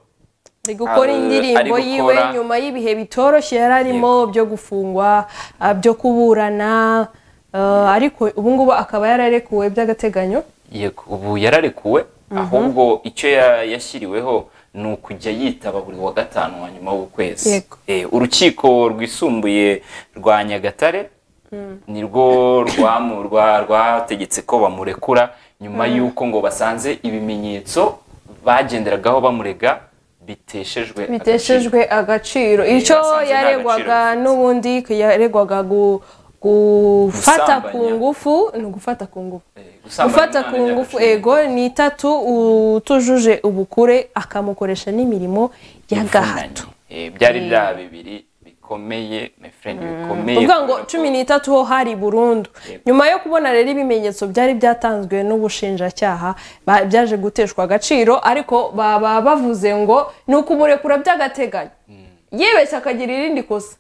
Speaker 2: ari gukora
Speaker 1: Ari- ari
Speaker 2: indirimbo
Speaker 1: gukora-
Speaker 2: yiwe nyuma y'ibihe bitoroshye yari arimo byo gufungwa ah, byo kuburana ah, ariko ubu ngubu akaba yararekuwe by'agateganyo
Speaker 1: yego ubu yararekuwe ahubwo icyo ya- yashyiriweho ni ukujya yitaba buri wa gatanu wa nyuma w'ukwezi
Speaker 2: Yego.
Speaker 1: Eh, urukiko rwisumbuye rwa nyagatare nirwo rwamu- rwa- rwategetse ko bamurekura nyuma y'uko ngo basanze ibimenyetso bagenderagaho bamurega biteshejwe agaciro.
Speaker 2: biteshejwe agaciro icyo
Speaker 1: basanze nta
Speaker 2: yaregwaga
Speaker 1: gaciro bifite.
Speaker 2: n'ubundi yaregwaga gu- gufata ku
Speaker 1: Gusambanya.
Speaker 2: ngufu ni ugufata ku ngufu
Speaker 1: Eh, gusambanya
Speaker 2: gufata
Speaker 1: umwana
Speaker 2: ku
Speaker 1: ni
Speaker 2: ngufu
Speaker 1: agaciro.
Speaker 2: ego ni itatu utujuje ubukure akamukoresha n'imirimo y'agahato
Speaker 1: Eh, byari bya bibiri bikomeye my friend bikomeye
Speaker 2: uvuga ngo
Speaker 1: kubera ko-
Speaker 2: cumi n'itatu ho hari burundu nyuma yo kubona rero ibimenyetso byari byatanzwe n'ubushinjacyaha ba- byaje guteshwa agaciro ariko baba bavuze ngo ni ukumurekura by'agateganyo yibeshye akagira irindi kosa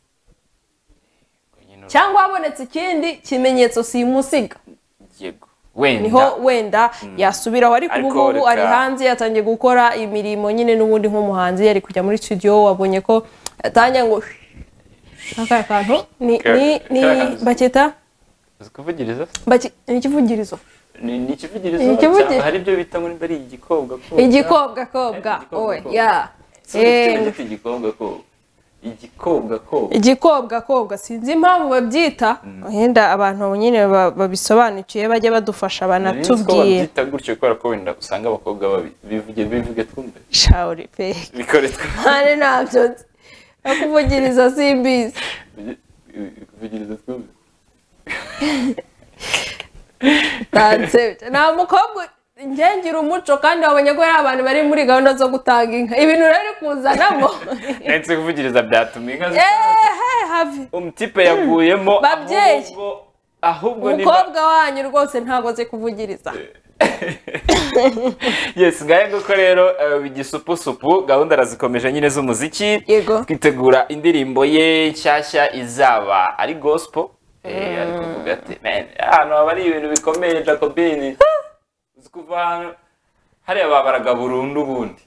Speaker 1: nyine
Speaker 2: cyangwa habonetse ikindi kimenyetso simusiga
Speaker 1: yego wenda
Speaker 2: niho wenda yasubiraho ariko ubu
Speaker 1: Ariko
Speaker 2: ngubu
Speaker 1: reka-
Speaker 2: ari hanze yatangiye gukora imirimo nyine n'ubundi nk'umuhanzi yari kujya muri studio wabonye ko atanya ngo aka kantu ni ni ni bakita
Speaker 1: uzi kuvugiriza
Speaker 2: baki ni ikivugirizo
Speaker 1: ni ni ikivugirizo
Speaker 2: Ni ikivugirizo.
Speaker 1: cyangwa hari ibyo bita muri bari igikobwa ko
Speaker 2: igikobwa kobwa
Speaker 1: Igikobwa
Speaker 2: owe
Speaker 1: kobwa.
Speaker 2: ya
Speaker 1: Si igikobwa
Speaker 2: Eh,
Speaker 1: gito, igikobwa ko igikobwa ko
Speaker 2: igikobwa kobwa sinzi impamvu babyita wenda abantu nyine ba- babisobanukiye bajya badufasha banatubwira
Speaker 1: babyita gutyo kubera ko wenda usanga abakobwa babi- bivuge bivuge twumve
Speaker 2: shawuri pe
Speaker 1: bikore twumve
Speaker 2: mpande ntabyo nzi no kuvugiriza simbizi
Speaker 1: kuvugiriza twumve
Speaker 2: ntansebye nta mukobwa ngengira umuco kandi wabonye ko hari abantu bari muri gahunda zo gutanga inka ibintu rero uri kuzanamo
Speaker 1: ndetse kuvugiriza byatuma inka zitanga
Speaker 2: ehe have
Speaker 1: umutipe yaguyemo
Speaker 2: Babyeyi.
Speaker 1: ahubwo ahubwo ni ba-
Speaker 2: umukobwa wanyu rwose ntabwo azi kuvugiriza
Speaker 1: yes ngahe nguko rero eh, igisupusupu gahunda arazikomeje nyine z'umuziki
Speaker 2: Yego.
Speaker 1: twitegura indirimbo ye nshyashya izaba ari gospel eh, ari kuvuga ati "Man, hano haba ari ibintu bikomeye jacobine uzi kuva hano hariya babaraga burundu ubundi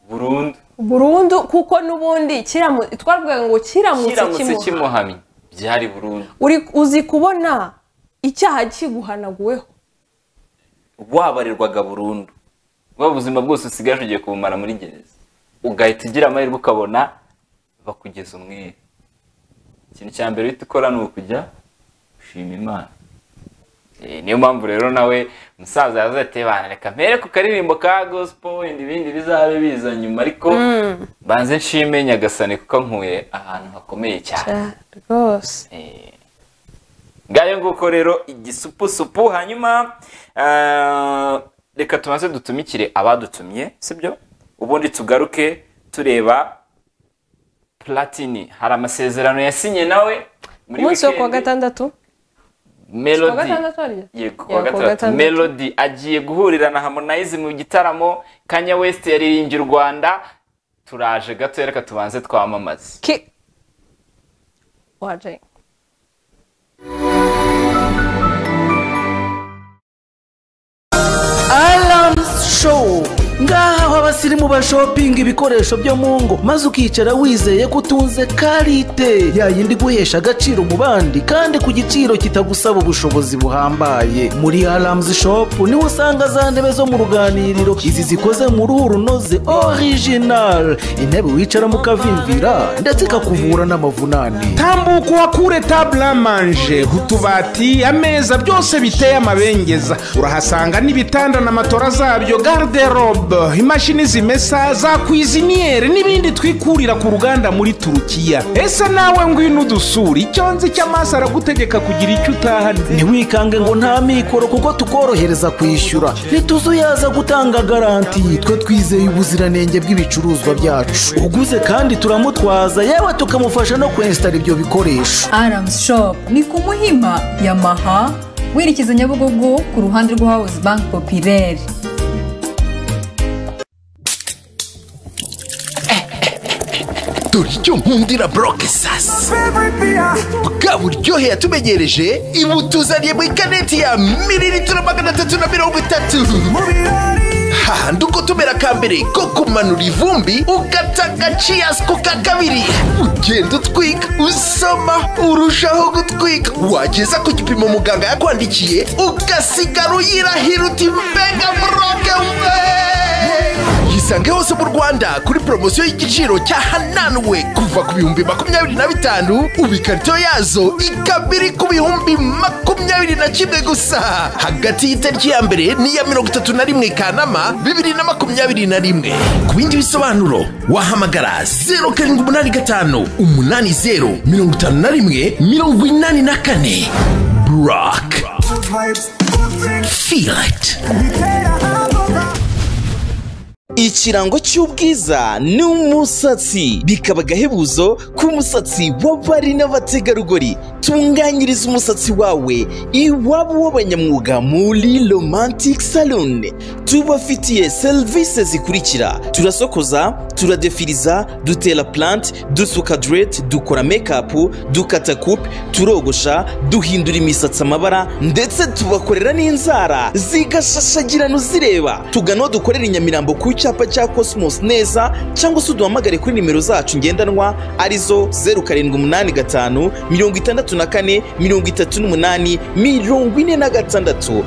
Speaker 1: burundu
Speaker 2: burundu kuko n'ubundi kiramu- twavuga ngo kiramutse
Speaker 1: kiramutse
Speaker 2: kimuha
Speaker 1: kimuhamye byari burundu
Speaker 2: Uri- uzi kubona icyaha kiguhanaguweho
Speaker 1: wabarirwaga burundu bwa buzima bwose usigaje ugiye kubumara muri gereza ugahita ugira amahirwe ukabona bakugeza umwere ikintu cya mbere uhita ukora ni ukujya ushima imana Eh, niyo mpamvu rero nawe umusaza yavuze ati bana reka mpere ku karirimbo ka gospel wenda ibindi bizabe biza nyuma ariko banze nshime nyagasani kuko nkuye ahantu hakomeye cyane
Speaker 2: rwose
Speaker 1: Eh, ngayo nguko rero igisupusupu hanyuma eh, reka tumaze dutumikire abadutumye sibyo ubundi tugaruke tureba platini hari amasezerano yasinye nawe muri
Speaker 2: umunsi wo kuwa
Speaker 1: weekend.
Speaker 2: gatandatu kuwa
Speaker 1: melody
Speaker 2: gatandatu harya
Speaker 1: yego
Speaker 2: Ya,
Speaker 1: kuwa
Speaker 2: kuwa
Speaker 1: gatandatu
Speaker 2: gatandatu.
Speaker 1: melody agiye guhurira na harmonize mu gitaramo kanya west yaririmbye u rwanda turaje gato reka tubanze twamamaze
Speaker 2: Ki- waje
Speaker 8: Alarms Show ngaha aho abasirimu bashopinga ibikoresho byo mu ngo maze ukicara wizeye ko utunze karite yayindi guhesha agaciro mu bandi kandi ku giciro kitagusaba ubushobozi buhambaye muri Alarms Shop niho usanga za ntebe zo mu ruganiriro izi zikoze mu ruhu runoze original intebe wicaramo ukavimvira ndetse ikakuvura n'amavunane
Speaker 9: tambuka uhakure tabule amanje utubati ameza byose biteye amabengeza urahasanga n'ibitanda na matora zabyo garderobe imashini zimesa za kwiziniyeri n'ibindi twikurira ku ruganda muri turukiya ese nawe ngwino udusura icyo nzi cy'amaso aragutegeka kugira icyo utahana
Speaker 8: ntiwikange ngo nta mikoro kuko tukorohereza kwishyura ntituzuyaza gutanga garanti twe twizeye ubuziranenge bw'ibicuruzwa byacu uguze kandi turamutwaza yewe tukamufasha no kwensitara ibyo bikoresho
Speaker 10: Arams Shop ni ku Muhima Yamaha werekeza Nyabugogo ku ruhande rwa House Bank Populaire.
Speaker 11: dore icyo nkundira boroke sasi bwa buryohe yatumegereje ibu tuzaniye mu ikaneti ya mililitiro magana atatu na mirongo itatu hahandi uko tumera ka mbere ko kumanura ivumbi ugata agaciyasi ku ka kabiri ugenda utwika usoma urushaho gutwika wageza ku gipimo muganga yakwandikiye ugasigara uyirahira uti mbega boroke we yisange hose mu rwanda kuri poromosiyo y'igiciro cya hananwe kuva ku bihumbi makumyabiri na bitanu ubu ikarito yazo ikaba iri ku bihumbi makumyabiri na kimwe gusa hagati y'itariki ya mbere n'iya mirongo itatu na rimwe kanama bibiri na makumyabiri na rimwe ku bindi bisobanuro wahamagara zeru karindwi umunani gatanu umunani zeru mirongo itanu na rimwe mirongo inani na kane buraka feel it
Speaker 12: ikirango cy'ubwiza ni umusatsi bikaba agahebuzo k'umusatsi w'abari n'abategarugori tunganyiriza umusatsi wawe iwabo w'abanyamwuga muri romantic salon tubafitiye serivisi zikurikira turasokoza turadefiriza dutera plant dusuka direct dukora makeup dukata coupe turogosha duhindura imisatsi amabara ndetse tubakorera n'inzara zigashashagirana uzireba tugana aho dukorera i nyamirambo ku cyapa cya cosmos neza cyangwa se uduhamagare kuri nimero zacu ngendanwa arizo zeru karindwi umunani gatanu mirongo itandatu na kane mirongo itatu n'umunani mirongo ine na gatandatu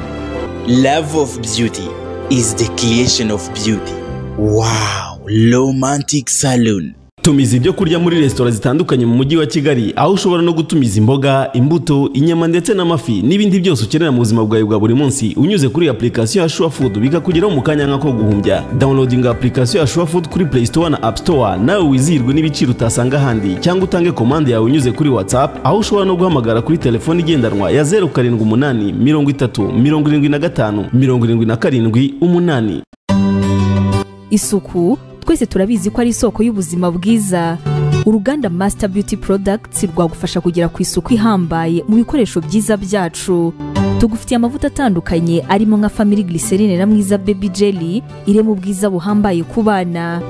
Speaker 12: love of beauty is the creation of beauty wow romantic salon
Speaker 13: tumiza ibyo kurya muri resitora zitandukanye mu mujyi wa kigali aho ushobora no gutumiza imboga imbuto inyama ndetse n'amafi n'ibindi byose ukenera mu buzima bwawe bwa buri munsi unyuze kuri application ya shuwa fudu bikakugeraho mu kanya nk'ako guhumbya downloading application ya shuwa fudu kuri play store na app store nawe wizihirwe n'ibiciro utasanga ahandi cyangwa utange komande yawe unyuze kuri whatsapp aho ushobora no guhamagara kuri telefone igendanwa ya zeru karindwi umunani mirongo itatu mirongo irindwi na gatanu mirongo irindwi na karindwi umunani
Speaker 14: isuku twese turabizi ko ari isoko y'ubuzima bwiza uruganda masita beauty products rwagufasha kugera ku isuku ihambaye mu bikoresho byiza byacu tugufitiye amavuta atandukanye arimo nka family glycerine na mwiza baby jelly irema ubwiza buhambaye ku bana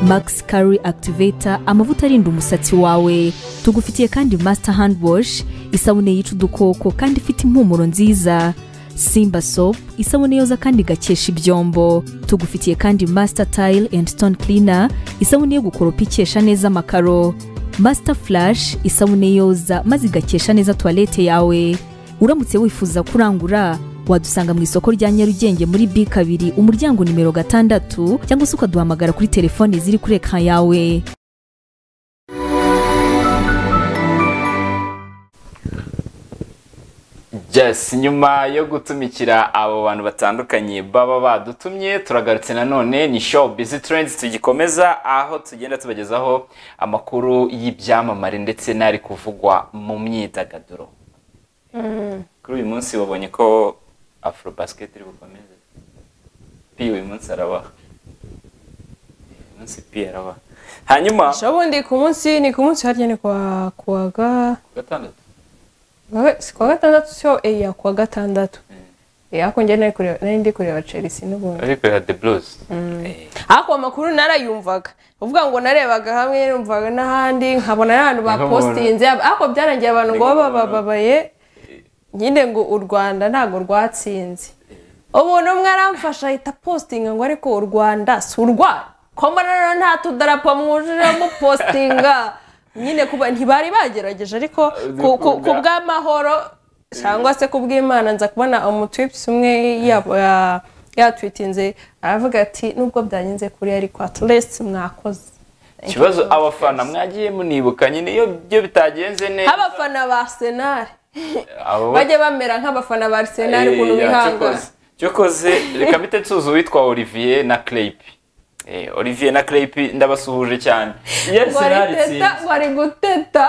Speaker 14: max curry activator amavuta arinda umusatsi wawe tugufitiye kandi master hand wash isabune yica udukoko kandi ifite impumuro nziza simba soap isabune yoza kandi igakesha ibyombo tugufitiye kandi master tile and stone cleaner isabune yo gukoropa ikesha neza amakaro master flash isabune yoza maze igakesha neza tuwalete yawe uramutse wifuza kurangura wadusanga mu isoko rya nyarugenge muri b kabiri umuryango nimero gatandatu cyangwa se ukaduhamagara kuri telefone ziri kuri ekara yawe
Speaker 1: yes nyuma yo gutumikira abo bantu batandukanye baba badutumye turagarutse nanone ni show busy trends tugikomeza aho tugenda tubagezaho amakuru y'ibyamamare ndetse n'ari kuvugwa mu myidagaduro kuri uyu munsi wabonye ko afro basket iri bukomeze pi uyu munsi arabaha uyu munsi pi arabaha hanyuma
Speaker 2: ubundi ku munsi ni ku munsi harya ni kwa kuwa ga
Speaker 1: gatandatu
Speaker 2: wowe si kuwa gatandatu siyo eya kuwa gatandatu ariko njye nari kureba nari ndi kureba chelsea n'ubundi
Speaker 1: ariko ya the blues
Speaker 2: ariko amakuru narayumvaga uvuga ngo narebaga hamwe numvaga n'ahandi nkabona n'abantu bapositinze ariko byarangiye abantu ngo baba bababaye nyine ngo u rwanda ntabwo rwatsinze umuntu umwe aramfasha ahita positinga ngo ariko u rwanda si urwanyu ko mbona rero nta tudarapo mwujuje mupositinga nyine kuba ntibari bagerageje ariko ku- ku- ku bw'amahoro cyangwa se ku bw'imana nza kubona umutwipsi umwe ya- ya- yatwitinze aravuga ati nubwo byanyenze kuri ariko aturesiti mwakoze
Speaker 1: ikibazo abafana mwagiye munibuka nyine iyo byo bitagenze neza
Speaker 2: nk'abafana ba senari
Speaker 1: abo
Speaker 2: bajye bamera nk'abafana ba senari ukuntu
Speaker 1: Eh,
Speaker 2: bihangana
Speaker 1: cyokoze- cyokoze reka mpite nsuza uwitwa olivier na crepe Eh, olivier na crepe ndabasuhuje cyane iyo
Speaker 2: ngo ari
Speaker 1: Arsenal
Speaker 2: teta
Speaker 1: itsinzwe
Speaker 2: ngo ari guteta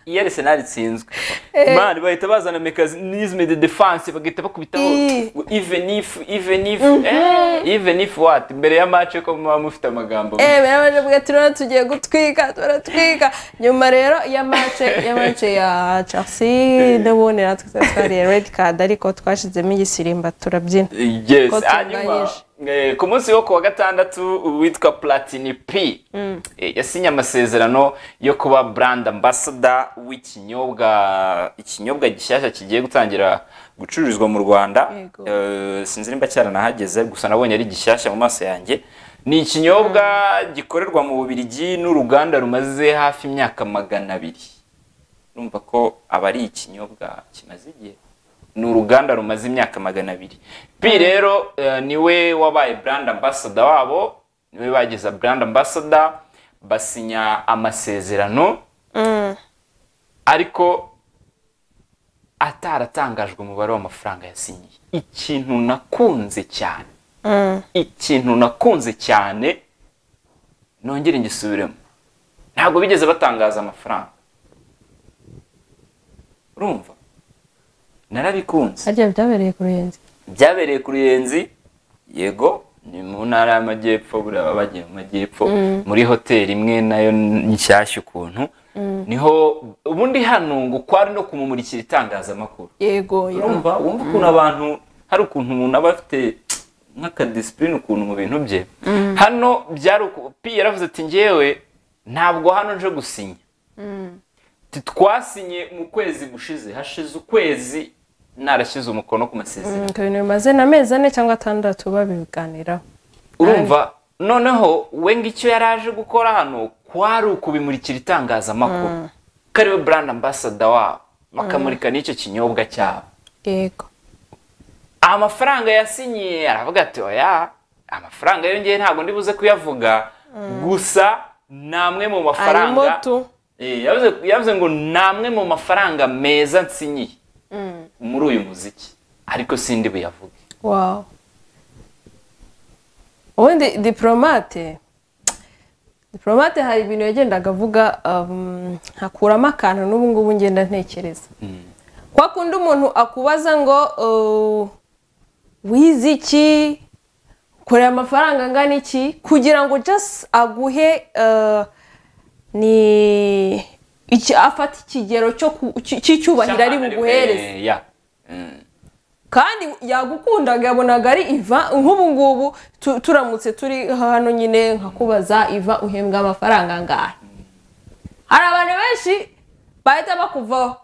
Speaker 1: iyo Arsenal itsinzwe
Speaker 2: Eh.
Speaker 1: mani bahita bazana mekanisme de defense bagahita bakubitaho
Speaker 2: Eh.
Speaker 1: ngo even if even if
Speaker 2: Mhm.
Speaker 1: eh, even if what mbere ya match ko muba mufite amagambo
Speaker 2: eh bera baje bwa turabona tugiye gutwika turatwika nyuma rero ya mace ya mace ya chelsea n'ubundi natwe twari twariye red card ariko twashizemo igisimba turabyina
Speaker 1: yes
Speaker 2: Ko
Speaker 1: hanyuma
Speaker 2: tunganyije.
Speaker 1: eh, ku munsi wo kuwa gatandatu uwitwa platini p
Speaker 2: Mm.
Speaker 1: Eh, yasinye amasezerano yo kuba brand ambassador w'ikinyobwa ikinyobwa gishyashya kigiye gutangira gucururizwa mu rwanda Eh, sinzi nimba cyaranahageze gusa nabonye ari gishyashya mu maso yanjye ni ikinyobwa gikorerwa mu bubirigi n'uruganda rumaze hafi imyaka magana abiri urumva ko aba ari ikinyobwa kimaze igihe ni uruganda rumaze imyaka magana abiri pi rero eh, niwe wabaye brand ambassador wabo niwe bageza brand ambassador basinya amasezerano ariko ataratangajwe umubare w'amafaranga yasinyiye ikintu nakunze cyane ikintu nakunze cyane nongere ngisubiremo ntabwo bigeze batangaza amafaranga urumva narabikunze
Speaker 2: harya byabereye ku ruyenzi
Speaker 1: byabereye ku ruyenzi yego ni mu ntara y'amajyepfo buriya baba bagiye mu majyepfo
Speaker 2: Mm.
Speaker 1: muri hoteli imwe nayo nshyashya ukuntu
Speaker 2: Mm.
Speaker 1: niho ubundi hano ngo kwari no kumumurikira itangazamakuru
Speaker 2: yego
Speaker 1: urumva wumva ukuntu abantu hari ukuntu umuntu aba afite nk'akadisipurine ukuntu mu bintu bye hano byari uku- pi yaravuze ati njyewe ntabwo hano nje gusinya Ati, twasinye mu kwezi gushize hashize ukwezi narashyize umukono ku masezerano
Speaker 2: ku bintu bimaze n'amezi ane cyangwa atandatu babiganiraho
Speaker 1: urumva noneho we ngicyo yari aje gukora hano kwari ukubimurikira itangazamakuru ko ariwe brand ambassador wabo bakamurika n'icyo kinyobwa cyabo
Speaker 2: yego
Speaker 1: amafaranga yasinyiye aravuga ati oya amafaranga yongeye ntabwo ndi buze kuyavuga gusa ni amwe mu mafaranga
Speaker 2: Arimo tu.
Speaker 1: Eh, yavuze- yavuze ngo ni amwe mu mafaranga meza nsinyiye
Speaker 2: Mm.
Speaker 1: muri uyu muziki ariko sindi buyavuge
Speaker 2: Wow. Ubundi diporomate diporomate hari ibintu yagendaga avuga um, hakuramo akantu n'ubu ngubu ngenda ntekereza kwa kundi umuntu akubaza ngo uh, wize iki ukorera amafaranga angana iki kugira ngo just aguhe uh, ni iki afata ikigero cyo ku- cy- cy'icyubahiro ari buguhereze
Speaker 1: Eh, ya
Speaker 2: kandi yagukundaga yabonaga ari iva nk'ubu ngubu tu- turamutse turi hano nyine nkakubaza iva uhembwa amafaranga angahe hari abantu benshi bahita bakuvaho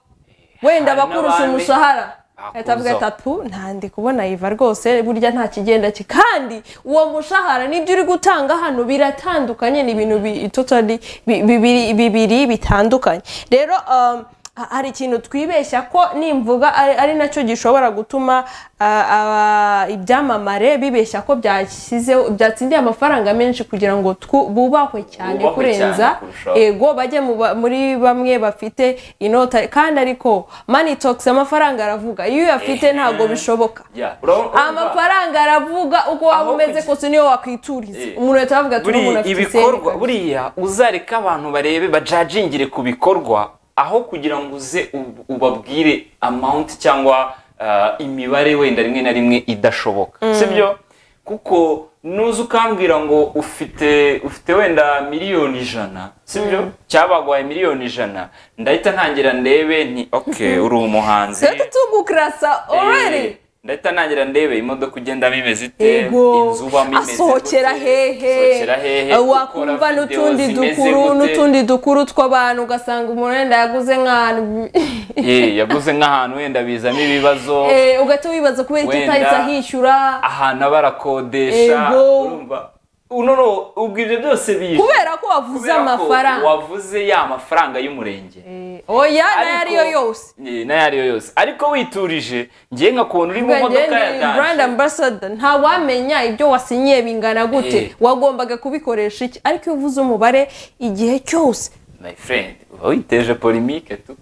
Speaker 2: wenda
Speaker 1: hari
Speaker 2: bakurusha
Speaker 1: n'abandi
Speaker 2: umushahara
Speaker 1: bakuzaho.
Speaker 2: bahita bavuga ati atu ntandi kubona iva rwose burya nta kigenda ki kandi uwo mushahara n'ibyo uri gutanga hano biratandukanye ni ibintu bi- totally bi- bibiri- bibiri bitandukanye rero um, ha- hari ikintu twibeshya ko nimvuga ari, ari nacyo gishobora gutuma uh, aba- ibyamamare bibeshya ko byashyizeho byatsindiye amafaranga menshi kugira ngo twu- bubahwe cyane
Speaker 15: Bubahwe
Speaker 2: kurenza
Speaker 15: cyane kurushaho.
Speaker 2: eh, yego bajye mu ba- muri bamwe bafite inota kandi ariko mani tokisi amafaranga aravuga iyo uyafite ntabwo bishoboka
Speaker 1: ya urabona- urumva?
Speaker 2: amafaranga aravuga uko waba umeze kose niyo wakwituriza umuntu ahita avuga ati
Speaker 1: buriya
Speaker 2: umuntu afite isenge
Speaker 1: ibikorwa buriya uzareka abantu barebe bajajingire ku bikorwa aho kugira ngo uze ub- ubabwire amount cyangwa ah, imibare wenda rimwe na rimwe idashoboka
Speaker 5: Mm.
Speaker 1: sibyo kuko nuza ukambwira ngo ufite ufite wenda miliyoni ijana sibyo cyabagwaye miliyoni ijana ndahita ntangira ndebe nti ok uri umuhanzi
Speaker 2: Turahita tugukurasa
Speaker 1: Eh,
Speaker 2: already
Speaker 1: ndahita ntangira ndebe imodoka ugendamo imeze ite
Speaker 2: ego
Speaker 1: inzu ubamo imeze
Speaker 2: asohokera hehe
Speaker 1: Asohokera hehe,
Speaker 2: Uh,
Speaker 1: ukora
Speaker 2: wakumva
Speaker 1: videos
Speaker 2: n'utundi
Speaker 1: zimeze
Speaker 2: dukuru
Speaker 1: gute.
Speaker 2: n'utundi dukuru tw'abantu ugasanga umuntu wenda yaguze nk'ahantu
Speaker 1: Eh, yaguze nk'ahantu wenda bizamo ibibazo
Speaker 2: Eh, ugahita wibaza kubera iki
Speaker 1: Wenda-
Speaker 2: utahise ahishyura
Speaker 1: ahantu aba arakodesha
Speaker 2: Ego.
Speaker 1: urumva no no ubwo ibyo byose biza
Speaker 2: kubera ko wavuze
Speaker 1: Kubera ko
Speaker 2: amafaranga
Speaker 1: wavuze ya mafaranga y'umurenge
Speaker 2: oya n'ayo ariyo yose
Speaker 1: Eh, n'ayo ari yo yose ariko witurije ngiye nkakubona uri mu
Speaker 2: Ubwo njye
Speaker 1: modoka ya
Speaker 2: ni
Speaker 1: danje
Speaker 2: brand ambassador nta wamenya ibyo wasinyiye bingana
Speaker 1: Eh.
Speaker 2: gute wagombaga kubikoresha iki ariko iyo uvuze umubare igihe cyose
Speaker 1: my friend uba witeje polimique tu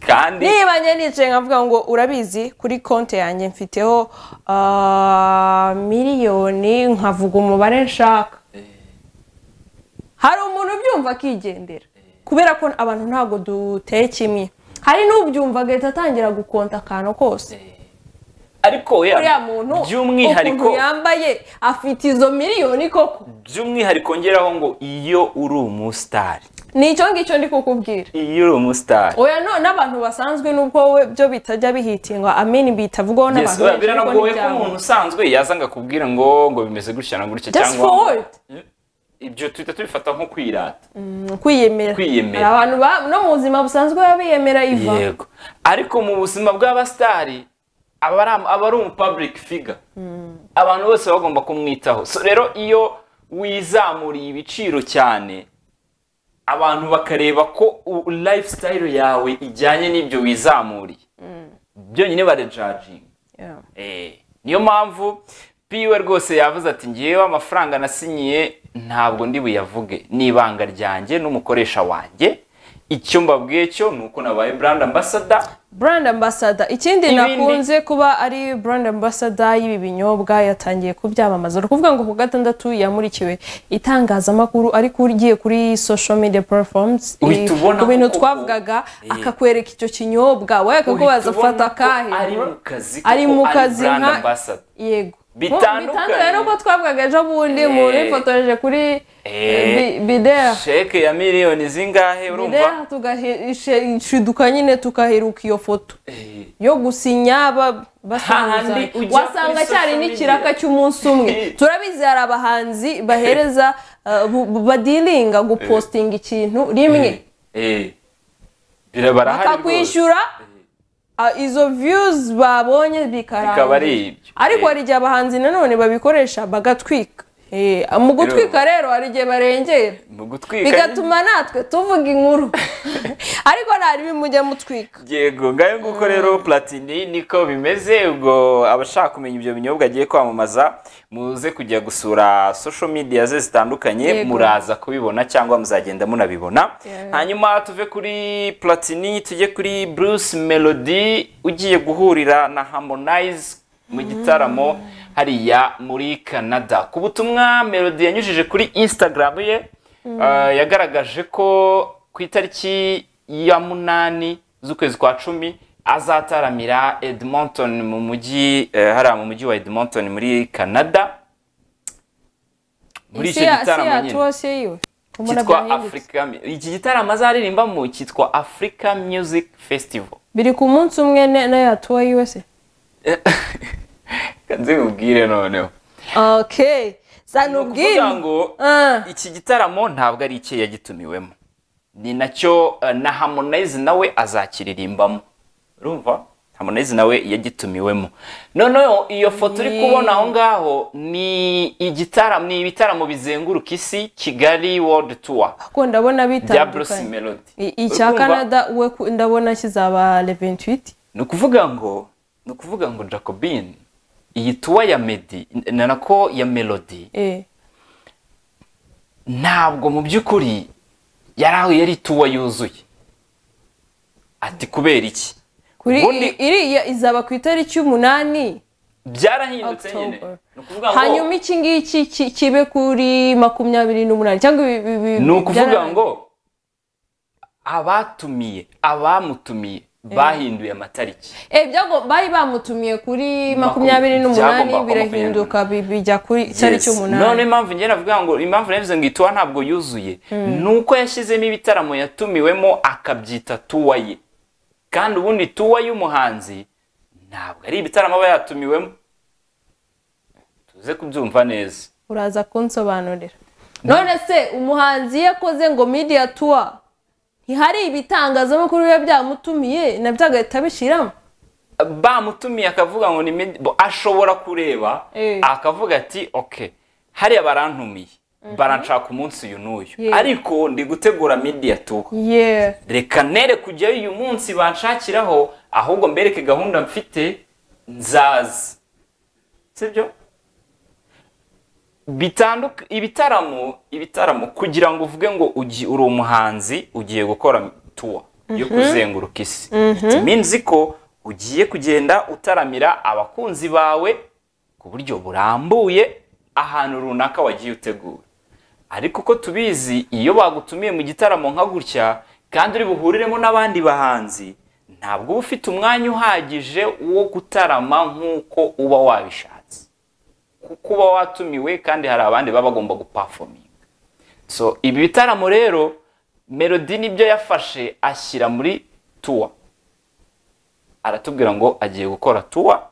Speaker 1: kandi
Speaker 2: niba njye nicaye nkavuga ngo urabizi kuri konti yanjye mfiteho ah, miliyoni nkavuga umubare nshaka hari umuntu ubyumva akigendera kubera ko abantu ntabwo duteye kimwe hari n'ubyumva agahita atangira gukonta akantu kose
Speaker 1: ariko we
Speaker 2: uriya muntu
Speaker 1: by'umwihariko
Speaker 2: ukuntu yambaye afite izo miliyoni koko
Speaker 1: by'umwihariko ngeraho ngo iyo uri umusitari
Speaker 2: ni icyo ngicyo ndi kukubwira
Speaker 1: iyo uri umusitari
Speaker 2: oya no n'abantu basanzwe nubwo we byo bitajya bihitingwa amini bitavugaho
Speaker 1: Yes,
Speaker 2: n'abantu
Speaker 1: oya,
Speaker 2: benshi ariko
Speaker 1: biranagoye ko
Speaker 2: n'ibyabo.
Speaker 1: umuntu usanzwe yaza ngakubwira ngo ngo bimeze gutya na gutya
Speaker 2: Just
Speaker 1: cyangwa
Speaker 2: forward.
Speaker 1: ibyo tuhita tubifata nko kwirata
Speaker 2: Mm, kwiyemera
Speaker 1: Kwiyemera.
Speaker 2: Hari abantu ba- no mu buzima busanzwe baba biyemera iva
Speaker 1: yego ariko mu buzima bw'abasitari aba ari- aba ari umu public figure abantu bose baba bagomba kumwitaho So, rero iyo wizamuriye ibiciro cyane abantu bakareba ko u- lifestyle yawe ijyanye n'ibyo wizamuriye byonyine barejajinga
Speaker 2: Yeah.
Speaker 1: Eh, niyo mpamvu piwe rwose yavuze ati ngewe amafaranga nasinyiye ntabwo ndi buyavuge ni ibanga ryanjye n'umukoresha wanjye icyo mbabwiye cyo ni uko nabaye brand ambassador
Speaker 2: brand ambassador ikindi
Speaker 1: Ibindi-
Speaker 2: nakunze kuba ari brand ambassador y'ibi binyobwa yatangiye kubyamamaza ni ukuvuga ngo ku gatandatu yamurikiwe itangazamakuru ariko ugiye kuri social media platforms
Speaker 1: Uhita
Speaker 2: i-
Speaker 1: ubona
Speaker 2: ku bintu
Speaker 1: koko-
Speaker 2: twavugaga
Speaker 1: Eh.
Speaker 2: akakwereka icyo kinyobwa we
Speaker 1: Uhita
Speaker 2: akakubaza
Speaker 1: ubona
Speaker 2: fata
Speaker 1: ko
Speaker 2: akahe
Speaker 1: ari mu kazi
Speaker 2: ari
Speaker 1: koko
Speaker 2: mu
Speaker 1: ari
Speaker 2: kazi
Speaker 1: brand
Speaker 2: nka
Speaker 1: ambassador.
Speaker 2: yego
Speaker 1: Bitandukanye.
Speaker 2: bitandukanye nuko twavugaga ejo bundi umuntu
Speaker 1: Eh.
Speaker 2: yifotoreje kuri
Speaker 1: Eh,
Speaker 2: bi- bidera
Speaker 1: sheke ya miliyoni zingahe urumva
Speaker 2: bidera tugashiduka nyine tukaheruka iyo foto yo gusinya ba- basuhuza
Speaker 1: Hahandi ujya
Speaker 2: wasanga
Speaker 1: kuri
Speaker 2: cyari
Speaker 1: social
Speaker 2: n'ikiraka
Speaker 1: media.
Speaker 2: cy'umunsi umwe turabizi hari abahanzi bahereza uh, bu- bu- badiringa gupostinga ikintu rimwe
Speaker 1: eh bira- barahari rwose
Speaker 2: bakakwishyura uh, izo views babonye
Speaker 1: bikaba ari
Speaker 2: bikaranga
Speaker 1: ibyo
Speaker 2: ariko hari igihe abahanzi nanone babikoresha bagatwika Eh, mu gutwika rero hari igihe barengera
Speaker 1: mu gutwika
Speaker 2: bigatuma natwe tuvuga inkuru ariko ntari bimujya mutwika
Speaker 1: yego ngayo nguko rero platini niko bimeze ubwo abashaka kumenya ibyo binyobwa agiye kwamamaza muze kujya gusura social media ze zitandukanye
Speaker 5: Yego.
Speaker 1: muraza kubibona cyangwa muzagenda munabibona hanyuma tuve kuri platini tujye kuri bruce melody ugiye guhurira na harmonize mu gitaramo hariya muri canada ku butumwa melody yanyujije kuri instagram ye Uh, yagaragaje ko ku itariki ya munani z'ukwezi kwa cumi azataramira edmonton mu mujyi eh, hariya mu mujyi wa edmonton muri canada muri icyo gitaramo nyine
Speaker 2: nyine
Speaker 1: cyitwa africa iki gitaramo azaririmbamo cyitwa africa music festival
Speaker 2: biri ku munsi umwe ne- n'aya tuwa yiwe se
Speaker 1: nzimubwire noneho
Speaker 2: okay sani ubwira
Speaker 1: kuvuga ngo iki gitaramo ntabwo ari icye yagitumiwemo ni nacyo eh, na harmonize nawe azakiririmbamo urumva harmonize nawe yagitumiwemo noneho iyo foto uri kubona aho ngaho ni igitaramo ni ibitaramo bizenguruka isi kigali world tour
Speaker 2: ko ndabona
Speaker 1: bya bruce
Speaker 2: bitandukanye
Speaker 1: melody
Speaker 2: I- icya
Speaker 1: Urumva?
Speaker 2: canada we ku- ndabona kizaba le 28
Speaker 1: ni ukuvuga ngo ni ukuvuga ngo jacobin iyi tuwa ya medi na nako ya melody
Speaker 2: eh
Speaker 1: ntabwo mu by'ukuri yari aho yari ituwa yuzuye ati kubera iki
Speaker 2: kuri
Speaker 1: Ubundi-
Speaker 2: iriya izaba ku itariki y'umunani
Speaker 1: byarahindutse nyine ni ukuvuga ngo
Speaker 2: hanyuma iki ngiki ki- kibe kuri makumyabiri n'umunani cyangwa ibi- ibi- ibi-
Speaker 1: ni ukuvuga
Speaker 2: byara-
Speaker 1: ngo abatumiye abamutumiye bahinduye amatariki
Speaker 2: Eh, byago- bari bamutumiye kuri makumyabiri
Speaker 1: byagomba
Speaker 2: n'umunani
Speaker 1: kuba
Speaker 2: birahinduka bi- bijya kuri
Speaker 1: Yes.
Speaker 2: itariki
Speaker 1: none
Speaker 2: umunani
Speaker 1: impamvu ngenda navuga ngo impamvu navuze ngo ituwa ntabwo yuzuye
Speaker 2: Mm.
Speaker 1: ni uko yashyizemo ibitaramo yatumiwemo akabyita tuwa ye kandi ubundi tuwa y'umuhanzi ntabwo ari ibitaramo aba yatumiwemo tuze kubyumva neza
Speaker 2: uraza kunsobanurira none se umuhanzi iyo akoze ngo media tour ntihari ibitangazamakuru biba byamutumiye nabyo agahita bishyiramo
Speaker 1: bamutumiye akavuga ngo ni medi- bo- ashobora kureba
Speaker 2: Eh.
Speaker 1: akavuga ati ok hariya barantumiye baranshaka umunsi uyu n'uyu
Speaker 2: Yeah.
Speaker 1: ariko ndi gutegura media tour
Speaker 2: yeah
Speaker 1: reka nere kujyayo uyu munsi banshakiraho ahubwo mbereke gahunda mfite nzaza sibyo bitanduka ibitaramo ibitaramo kugira ngo uvuge ngo ugi- uri umuhanzi ugiye gukora tuwa yo
Speaker 15: Mhm.
Speaker 1: kuzenguruka isi
Speaker 15: Mhm.
Speaker 1: It means ko ugiye kugenda utaramira abakunzi bawe ku buryo burambuye ahantu runaka wagiye utegura ariko uko tubizi iyo bagutumiye mu gitaramo nka gutya kandi uri buhuriremo n'abandi bahanzi ntabwo uba ufite umwanya uhagije wo gutarama nk'uko uba wabishatse kuko uba watumiwe kandi hari abandi baba bagomba gupafominga so ibi bitaramo rero melody nibyo yafashe ashyira muri tuwa aratubwira ngo agiye gukora tuwa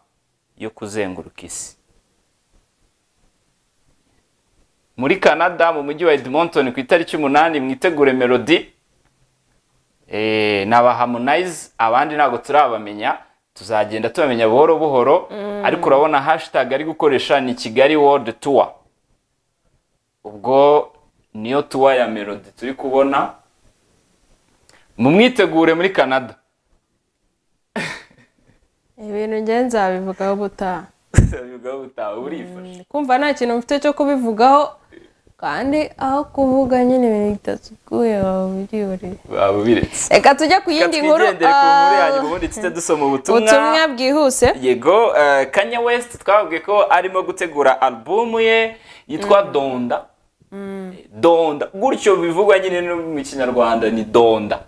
Speaker 1: yo kuzenguruka isi muri canada mu mujyi wa edmonton ku itariki umunani mwitegure melody Eh, ni aba harmonize abandi ntabwo turabamenya tuzagenda tubamenya buhoro buhoro
Speaker 15: Mm.
Speaker 1: ariko urabona hashtag ari gukoresha ni kigali world tour ubwo niyo tour ya melody turi kubona mumwitegure muri canada
Speaker 2: ibintu njye nzabivugaho ubutaha
Speaker 1: Ubwo utaha urifashe
Speaker 2: kumva nta kintu mfite cyo kubivugaho kandi aho kuvuga nyine ibintu bitasukuye waba ubyihoreye
Speaker 1: baba biretse
Speaker 2: reka tujye ku yindi
Speaker 1: Reka
Speaker 2: nkuru
Speaker 1: twigendere ku nkuru ya nyuma
Speaker 2: ah,
Speaker 1: ubundi tujye dusoma
Speaker 2: ubutumwa bwihuse
Speaker 1: yego eh, kanye west twababwiye ko arimo gutegura alubumu ye yitwa donda donda gutyo bivugwa nyine no mu kinyarwanda ni donda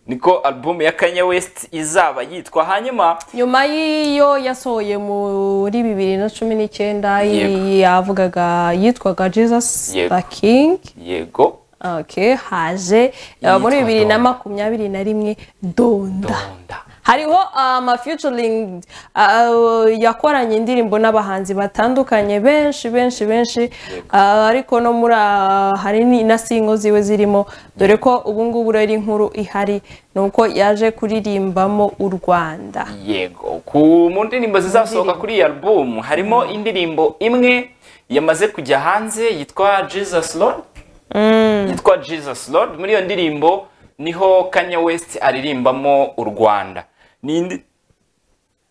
Speaker 1: niko alubumu ya kanye west izaba yitwa hanyuma
Speaker 2: nyuma y'iyo yasohoye muri bibiri na cumi n'icyenda
Speaker 1: Yego.
Speaker 2: iyi yavugaga yitwaga jesus
Speaker 1: Yego.
Speaker 2: the king
Speaker 1: yego
Speaker 2: Okay, haje
Speaker 1: Yitwa
Speaker 2: uh, muri bibiri na makumyabiri na rimwe donda hariho amafeaturing yakoranye indirimbo n'abahanzi batandukanye benshi benshi benshi uh, ariko no muri uh, hari ni- na singo ziwe zirimo dore ko ubu ngubu rero inkuru ihari ni uko yaje kuririmbamo u rwanda
Speaker 1: yego ku mu ndirimbo zizasohoka kuri iyi album harimo indirimbo imwe yamaze kujya hanze yitwa jesus lord yitwa jesus lord muri iyo ndirimbo niho kanye west aririmbamo u rwanda ni indi-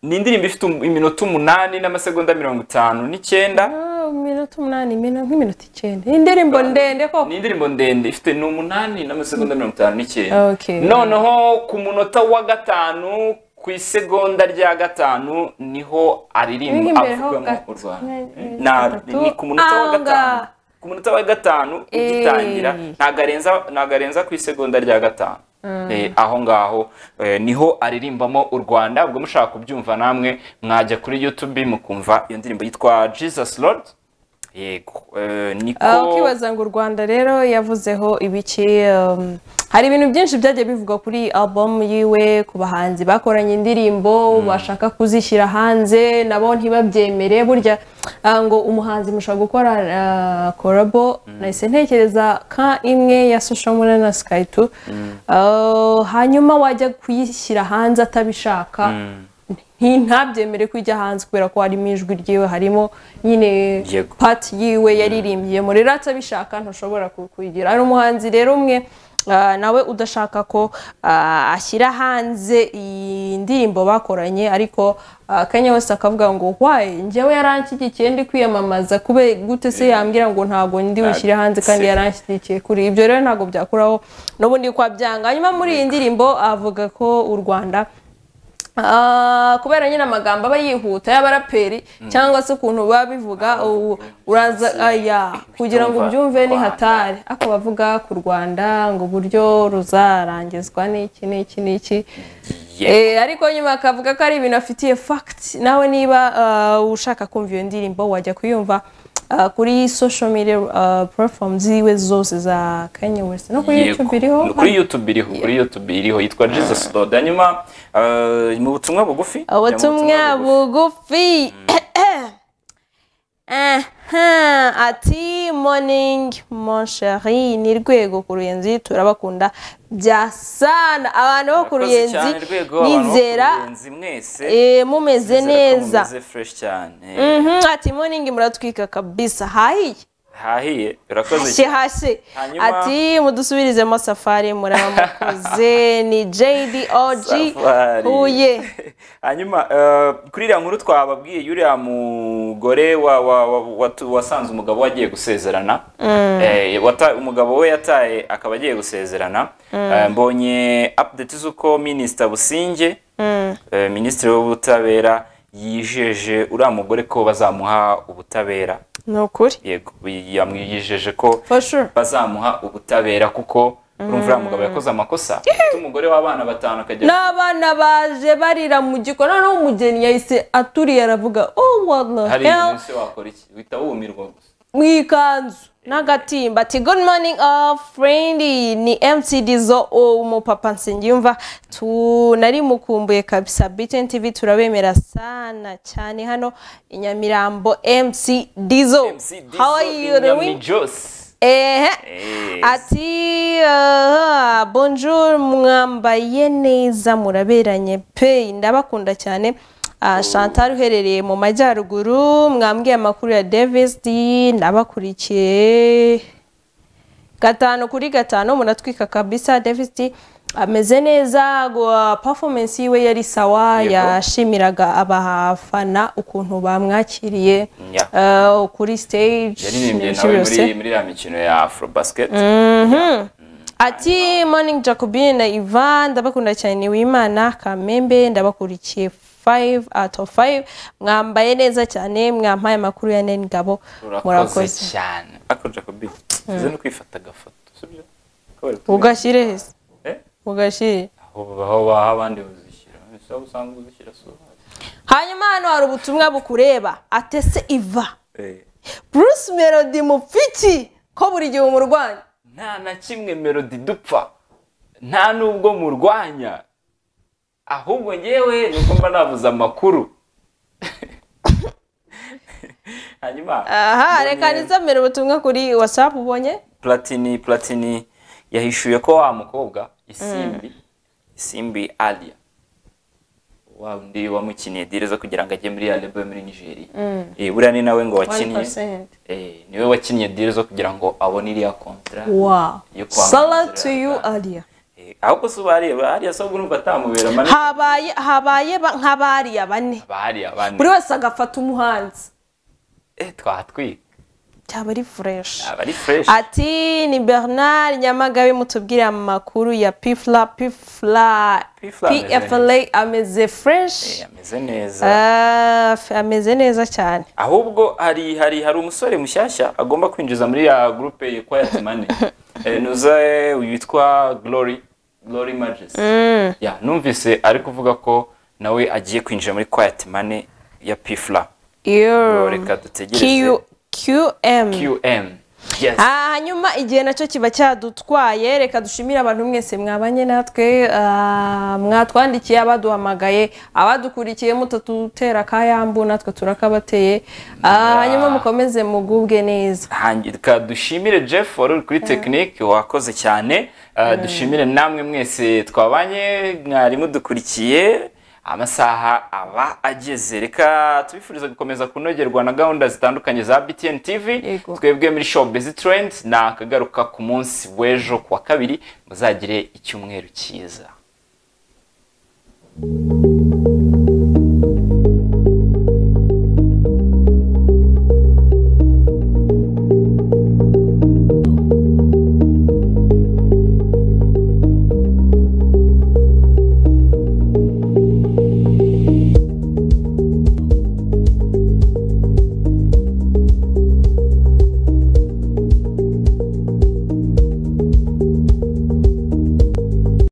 Speaker 1: ni indirimbo ifite um- iminota umunani n'amasegonda mirongo itanu n'icyenda
Speaker 2: Ah, iminota umunani imino- nk'iminota icyenda indirimbo ndende koko
Speaker 1: ni indirimbo ndende ifite ni umunani n'amasegonda mirongo itanu n'icyenda
Speaker 2: Okay.
Speaker 1: noneho ku munota wa gatanu ku isegonda rya gatanu niho aririmba
Speaker 2: Iri imbere ho
Speaker 1: avugamo
Speaker 2: gato.
Speaker 1: u rwanda Na- ni ku munota wa
Speaker 2: Aha
Speaker 1: gatanu
Speaker 2: ngaha.
Speaker 1: ku munota wa gatanu
Speaker 2: Eh.
Speaker 1: ugitangira ntago arenza ntago arenza ku isegonda rya gatanu
Speaker 2: Mm.
Speaker 1: Eh, aho ngaho eh, niho aririmbamo u rwanda ubwo mushaka kubyumva namwe mwajya kuri youtube mukumva iyo ndirimbo yitwa jesus lord yego eh,
Speaker 2: Ah,
Speaker 1: niko
Speaker 2: ukibaza ngo u rwanda rero yavuzeho ibiki um, hari ibintu byinshi byagiye bivugwa kuri album yiwe ku bahanzi bakoranye indirimbo bashaka kuzishyira hanze nabo ntibabyemere burya ah, ngo umuhanzi mushobora gukora korabo nahise ntekereza ka imwe ya social media na sky two Ah, hanyuma wajya kuyishyira hanze atabishaka nti- ntabyemere ko ijya hanze kubera ko harimo ijwi ryiwe harimo nyine
Speaker 1: Yego.
Speaker 2: pati yiwe yaririmbyemo rero atabishaka ntushobora ku- kuyigira hari umuhanzi rero umwe ah, nawe udashaka ko ah, ashyira hanze iyi ndirimbo bakoranye ariko ah, kanye wese akavuga ngo waye njyewe yaranshyigikiye ndi kwiyamamaza kube gute se yambwira ngo ntabwo ndi bushyire hanze kandi
Speaker 1: Se.
Speaker 2: yaranshyigikiye kuri ibyo rero ntabwo byakuraho n'ubundi kwa byanga hanyuma muri iyi ndirimbo avuga ko u rwanda Ah, kubera nyine amagambo aba yihuta y'abaraperi cyangwa se ukuntu baba bivuga ubu uraza aya kugira ngo
Speaker 15: Kumva
Speaker 2: ubyumve ni
Speaker 15: Rwanda.
Speaker 2: hatari ako bavuga ku rwanda ngo uburyo ruzarangizwa n'iki n'iki n'iki Eh, ariko nyuma akavuga ko ari ibintu afitiye fact nawe niba ah, ushaka kumva iyo ndirimbo wajya kuyumva ah, kuri social media ah, platforms ziwe zose za Kanye West no kuri
Speaker 1: Yego.
Speaker 2: YouTube iriho
Speaker 1: No, kuri youtube iriho kuri youtube iriho yitwa jesus dodo hanyuma eh, mu butumwa bugufi
Speaker 2: Ah, ubutumwa bugufi Aha, ati morning mon chéri ni rwego ku ruyenzi turabakunda bya sana abantu bo ku ruyenzi nizera eh, mumeze neza
Speaker 1: fresh cyane
Speaker 2: Mhm, ati morning muratwika kabisa hahiye
Speaker 1: hahiye urakoze
Speaker 2: hashye hashye ati mudusubirizemo safari muraba mukoze ni jd og
Speaker 1: Safari.
Speaker 2: huye
Speaker 1: hanyuma eh, kuri iriya nkuru twababwiye yuriya mugore wa- wa- wa- watu- wasanze umugabo we agiye gusezerana
Speaker 2: Mm.
Speaker 1: Eh, wata- umugabo we yataye akaba agiye gusezerana
Speaker 2: Mm.
Speaker 1: Eh, mbonye update z'uko minisita businge
Speaker 2: Mm.
Speaker 1: eh, minisitiri w'ubutabera yijeje uriya mugore ko bazamuha ubutabera
Speaker 2: ni ukuri
Speaker 1: yego yamwijeje ko
Speaker 2: for sure
Speaker 1: bazamuha ubutabera kuko urumva uriya mugabo yakoze amakosa afite umugore w'abana batanu akajya
Speaker 2: n'abana baje barira mu gikoni noneho umugeni yahise aturiye aravuga oh what the
Speaker 1: hari
Speaker 2: hell
Speaker 1: umunsi wakora iki uhita wumirwa gusa
Speaker 2: mu ikanzu n'agatimba ati good morning all friend ni mc dizo umupapa nsengiyumva tunarimukumbuye kabisa btn tv turabemera sana cyane hano i nyamirambo mc dizo how are you doing ehe ati uh, bonjour mwambaye neza muraberanye pe ndabakunda cyane uh, chantal uherereye mu majyaruguru mwambwiye amakuru ya davis D, ndabakurikiye gatanu kuri gatanu muratwika kabisa davis D, ameze neza gwa- performance yiwe yari sawa
Speaker 15: Yego.
Speaker 2: yashimiraga abafana ukuntu bamwakiriye
Speaker 1: Yeah.
Speaker 2: uh, kuri stage
Speaker 1: yaririmbye
Speaker 2: n'ibiki
Speaker 1: nawe
Speaker 2: byose.
Speaker 1: muri muri ya mikino ya afro basket
Speaker 2: Mhm. ati morning jacobine na ivan ndabakunda cyane ni wimana kamembe ndabakurikiye 5 out of 5 mwambaye neza cyane mwampaye amakuru ya nene ngabo
Speaker 1: urakoze
Speaker 2: murakoze
Speaker 1: cyane ako jacobi uze no kwifata agafoto sibyo Ko bari kumwe.
Speaker 2: ugashyire heza
Speaker 1: Eh?
Speaker 2: ugashyire
Speaker 1: aho aho baha abandi uzishyira ese aho usanga uzishyira si wowe.
Speaker 2: hanyuma hano hari ubutumwa bukureba atese iva
Speaker 1: Eh.
Speaker 2: bruce melody mupfiki ko buri gihe umurwanya
Speaker 1: nta na kimwe melody dupfa nta nubwo murwanya ahubwo ngewe nuko mba navuze amakuru hanyuma
Speaker 2: aha reka nizamere ubutumwa kuri whatsapp ubonye
Speaker 1: platini platini yahishuye ko wa mukobwa isimbi isimbi alia wa undi wamukiniye direza kugira ngo ajye muri ya lebo yo muri nigeria
Speaker 2: Mm.
Speaker 1: Eh, buriya ni nawe ngo wakinnye
Speaker 2: 1%.
Speaker 1: Eh, niwe wakinnye direza kugira ngo abone iriya kontara
Speaker 2: Wow.
Speaker 1: yo kwamamaza.
Speaker 2: Sala to you Alia.
Speaker 1: ahubwo se ubariya bariya se urumva atamubera manini
Speaker 2: Habaye habaye ba- nk'abariya bane.
Speaker 1: bariya bane
Speaker 2: Buri wese agafata umuhanzi.
Speaker 1: Eh, twatwika
Speaker 2: Cyaba ari fresh.
Speaker 1: aba ari fresh
Speaker 2: Ati ni Bernard Nyamagabe mutubwira amakuru ya Pifla Pifla
Speaker 1: Pifla ameze
Speaker 2: PFLA ameze fresh.
Speaker 1: ameze neza
Speaker 2: Ah, f- ameze neza cyane.
Speaker 1: ahubwo hari hari hari umusore mushyashya agomba kwinjiza muri ya groupe ya quiet money Eh, nuza eh, witwa glory glory majesty
Speaker 2: Mm.
Speaker 1: ya numvise ari kuvuga ko nawe agiye kwinjira muri quiet money ya pifla
Speaker 2: Yo.
Speaker 1: reka dutegereze
Speaker 2: Q QM.
Speaker 1: qm yes
Speaker 2: Ah, hanyuma igihe nacyo kiba cyadutwaye reka dushimire abantu mwese mwabanye natwe ah, mwatwandikiye abaduhamagaye abadukurikiye mutatutera akayambu natwe turakabateye Ah, hanyuma mukomeze mugubwe neza
Speaker 1: Hangi- reka dushimire jeff wari uri kuri tekinike wakoze cyane Uh, dushimire namwe mwese twabanye mwari mudukurikiye amasaha aba ageze reka tubifuriza gukomeza kunogerwa na gahunda zitandukanye za btn tv twebwe muri showbiz trend ni akagaruka ku munsi w'ejo ku wa kabiri muzagire icyumweru cyiza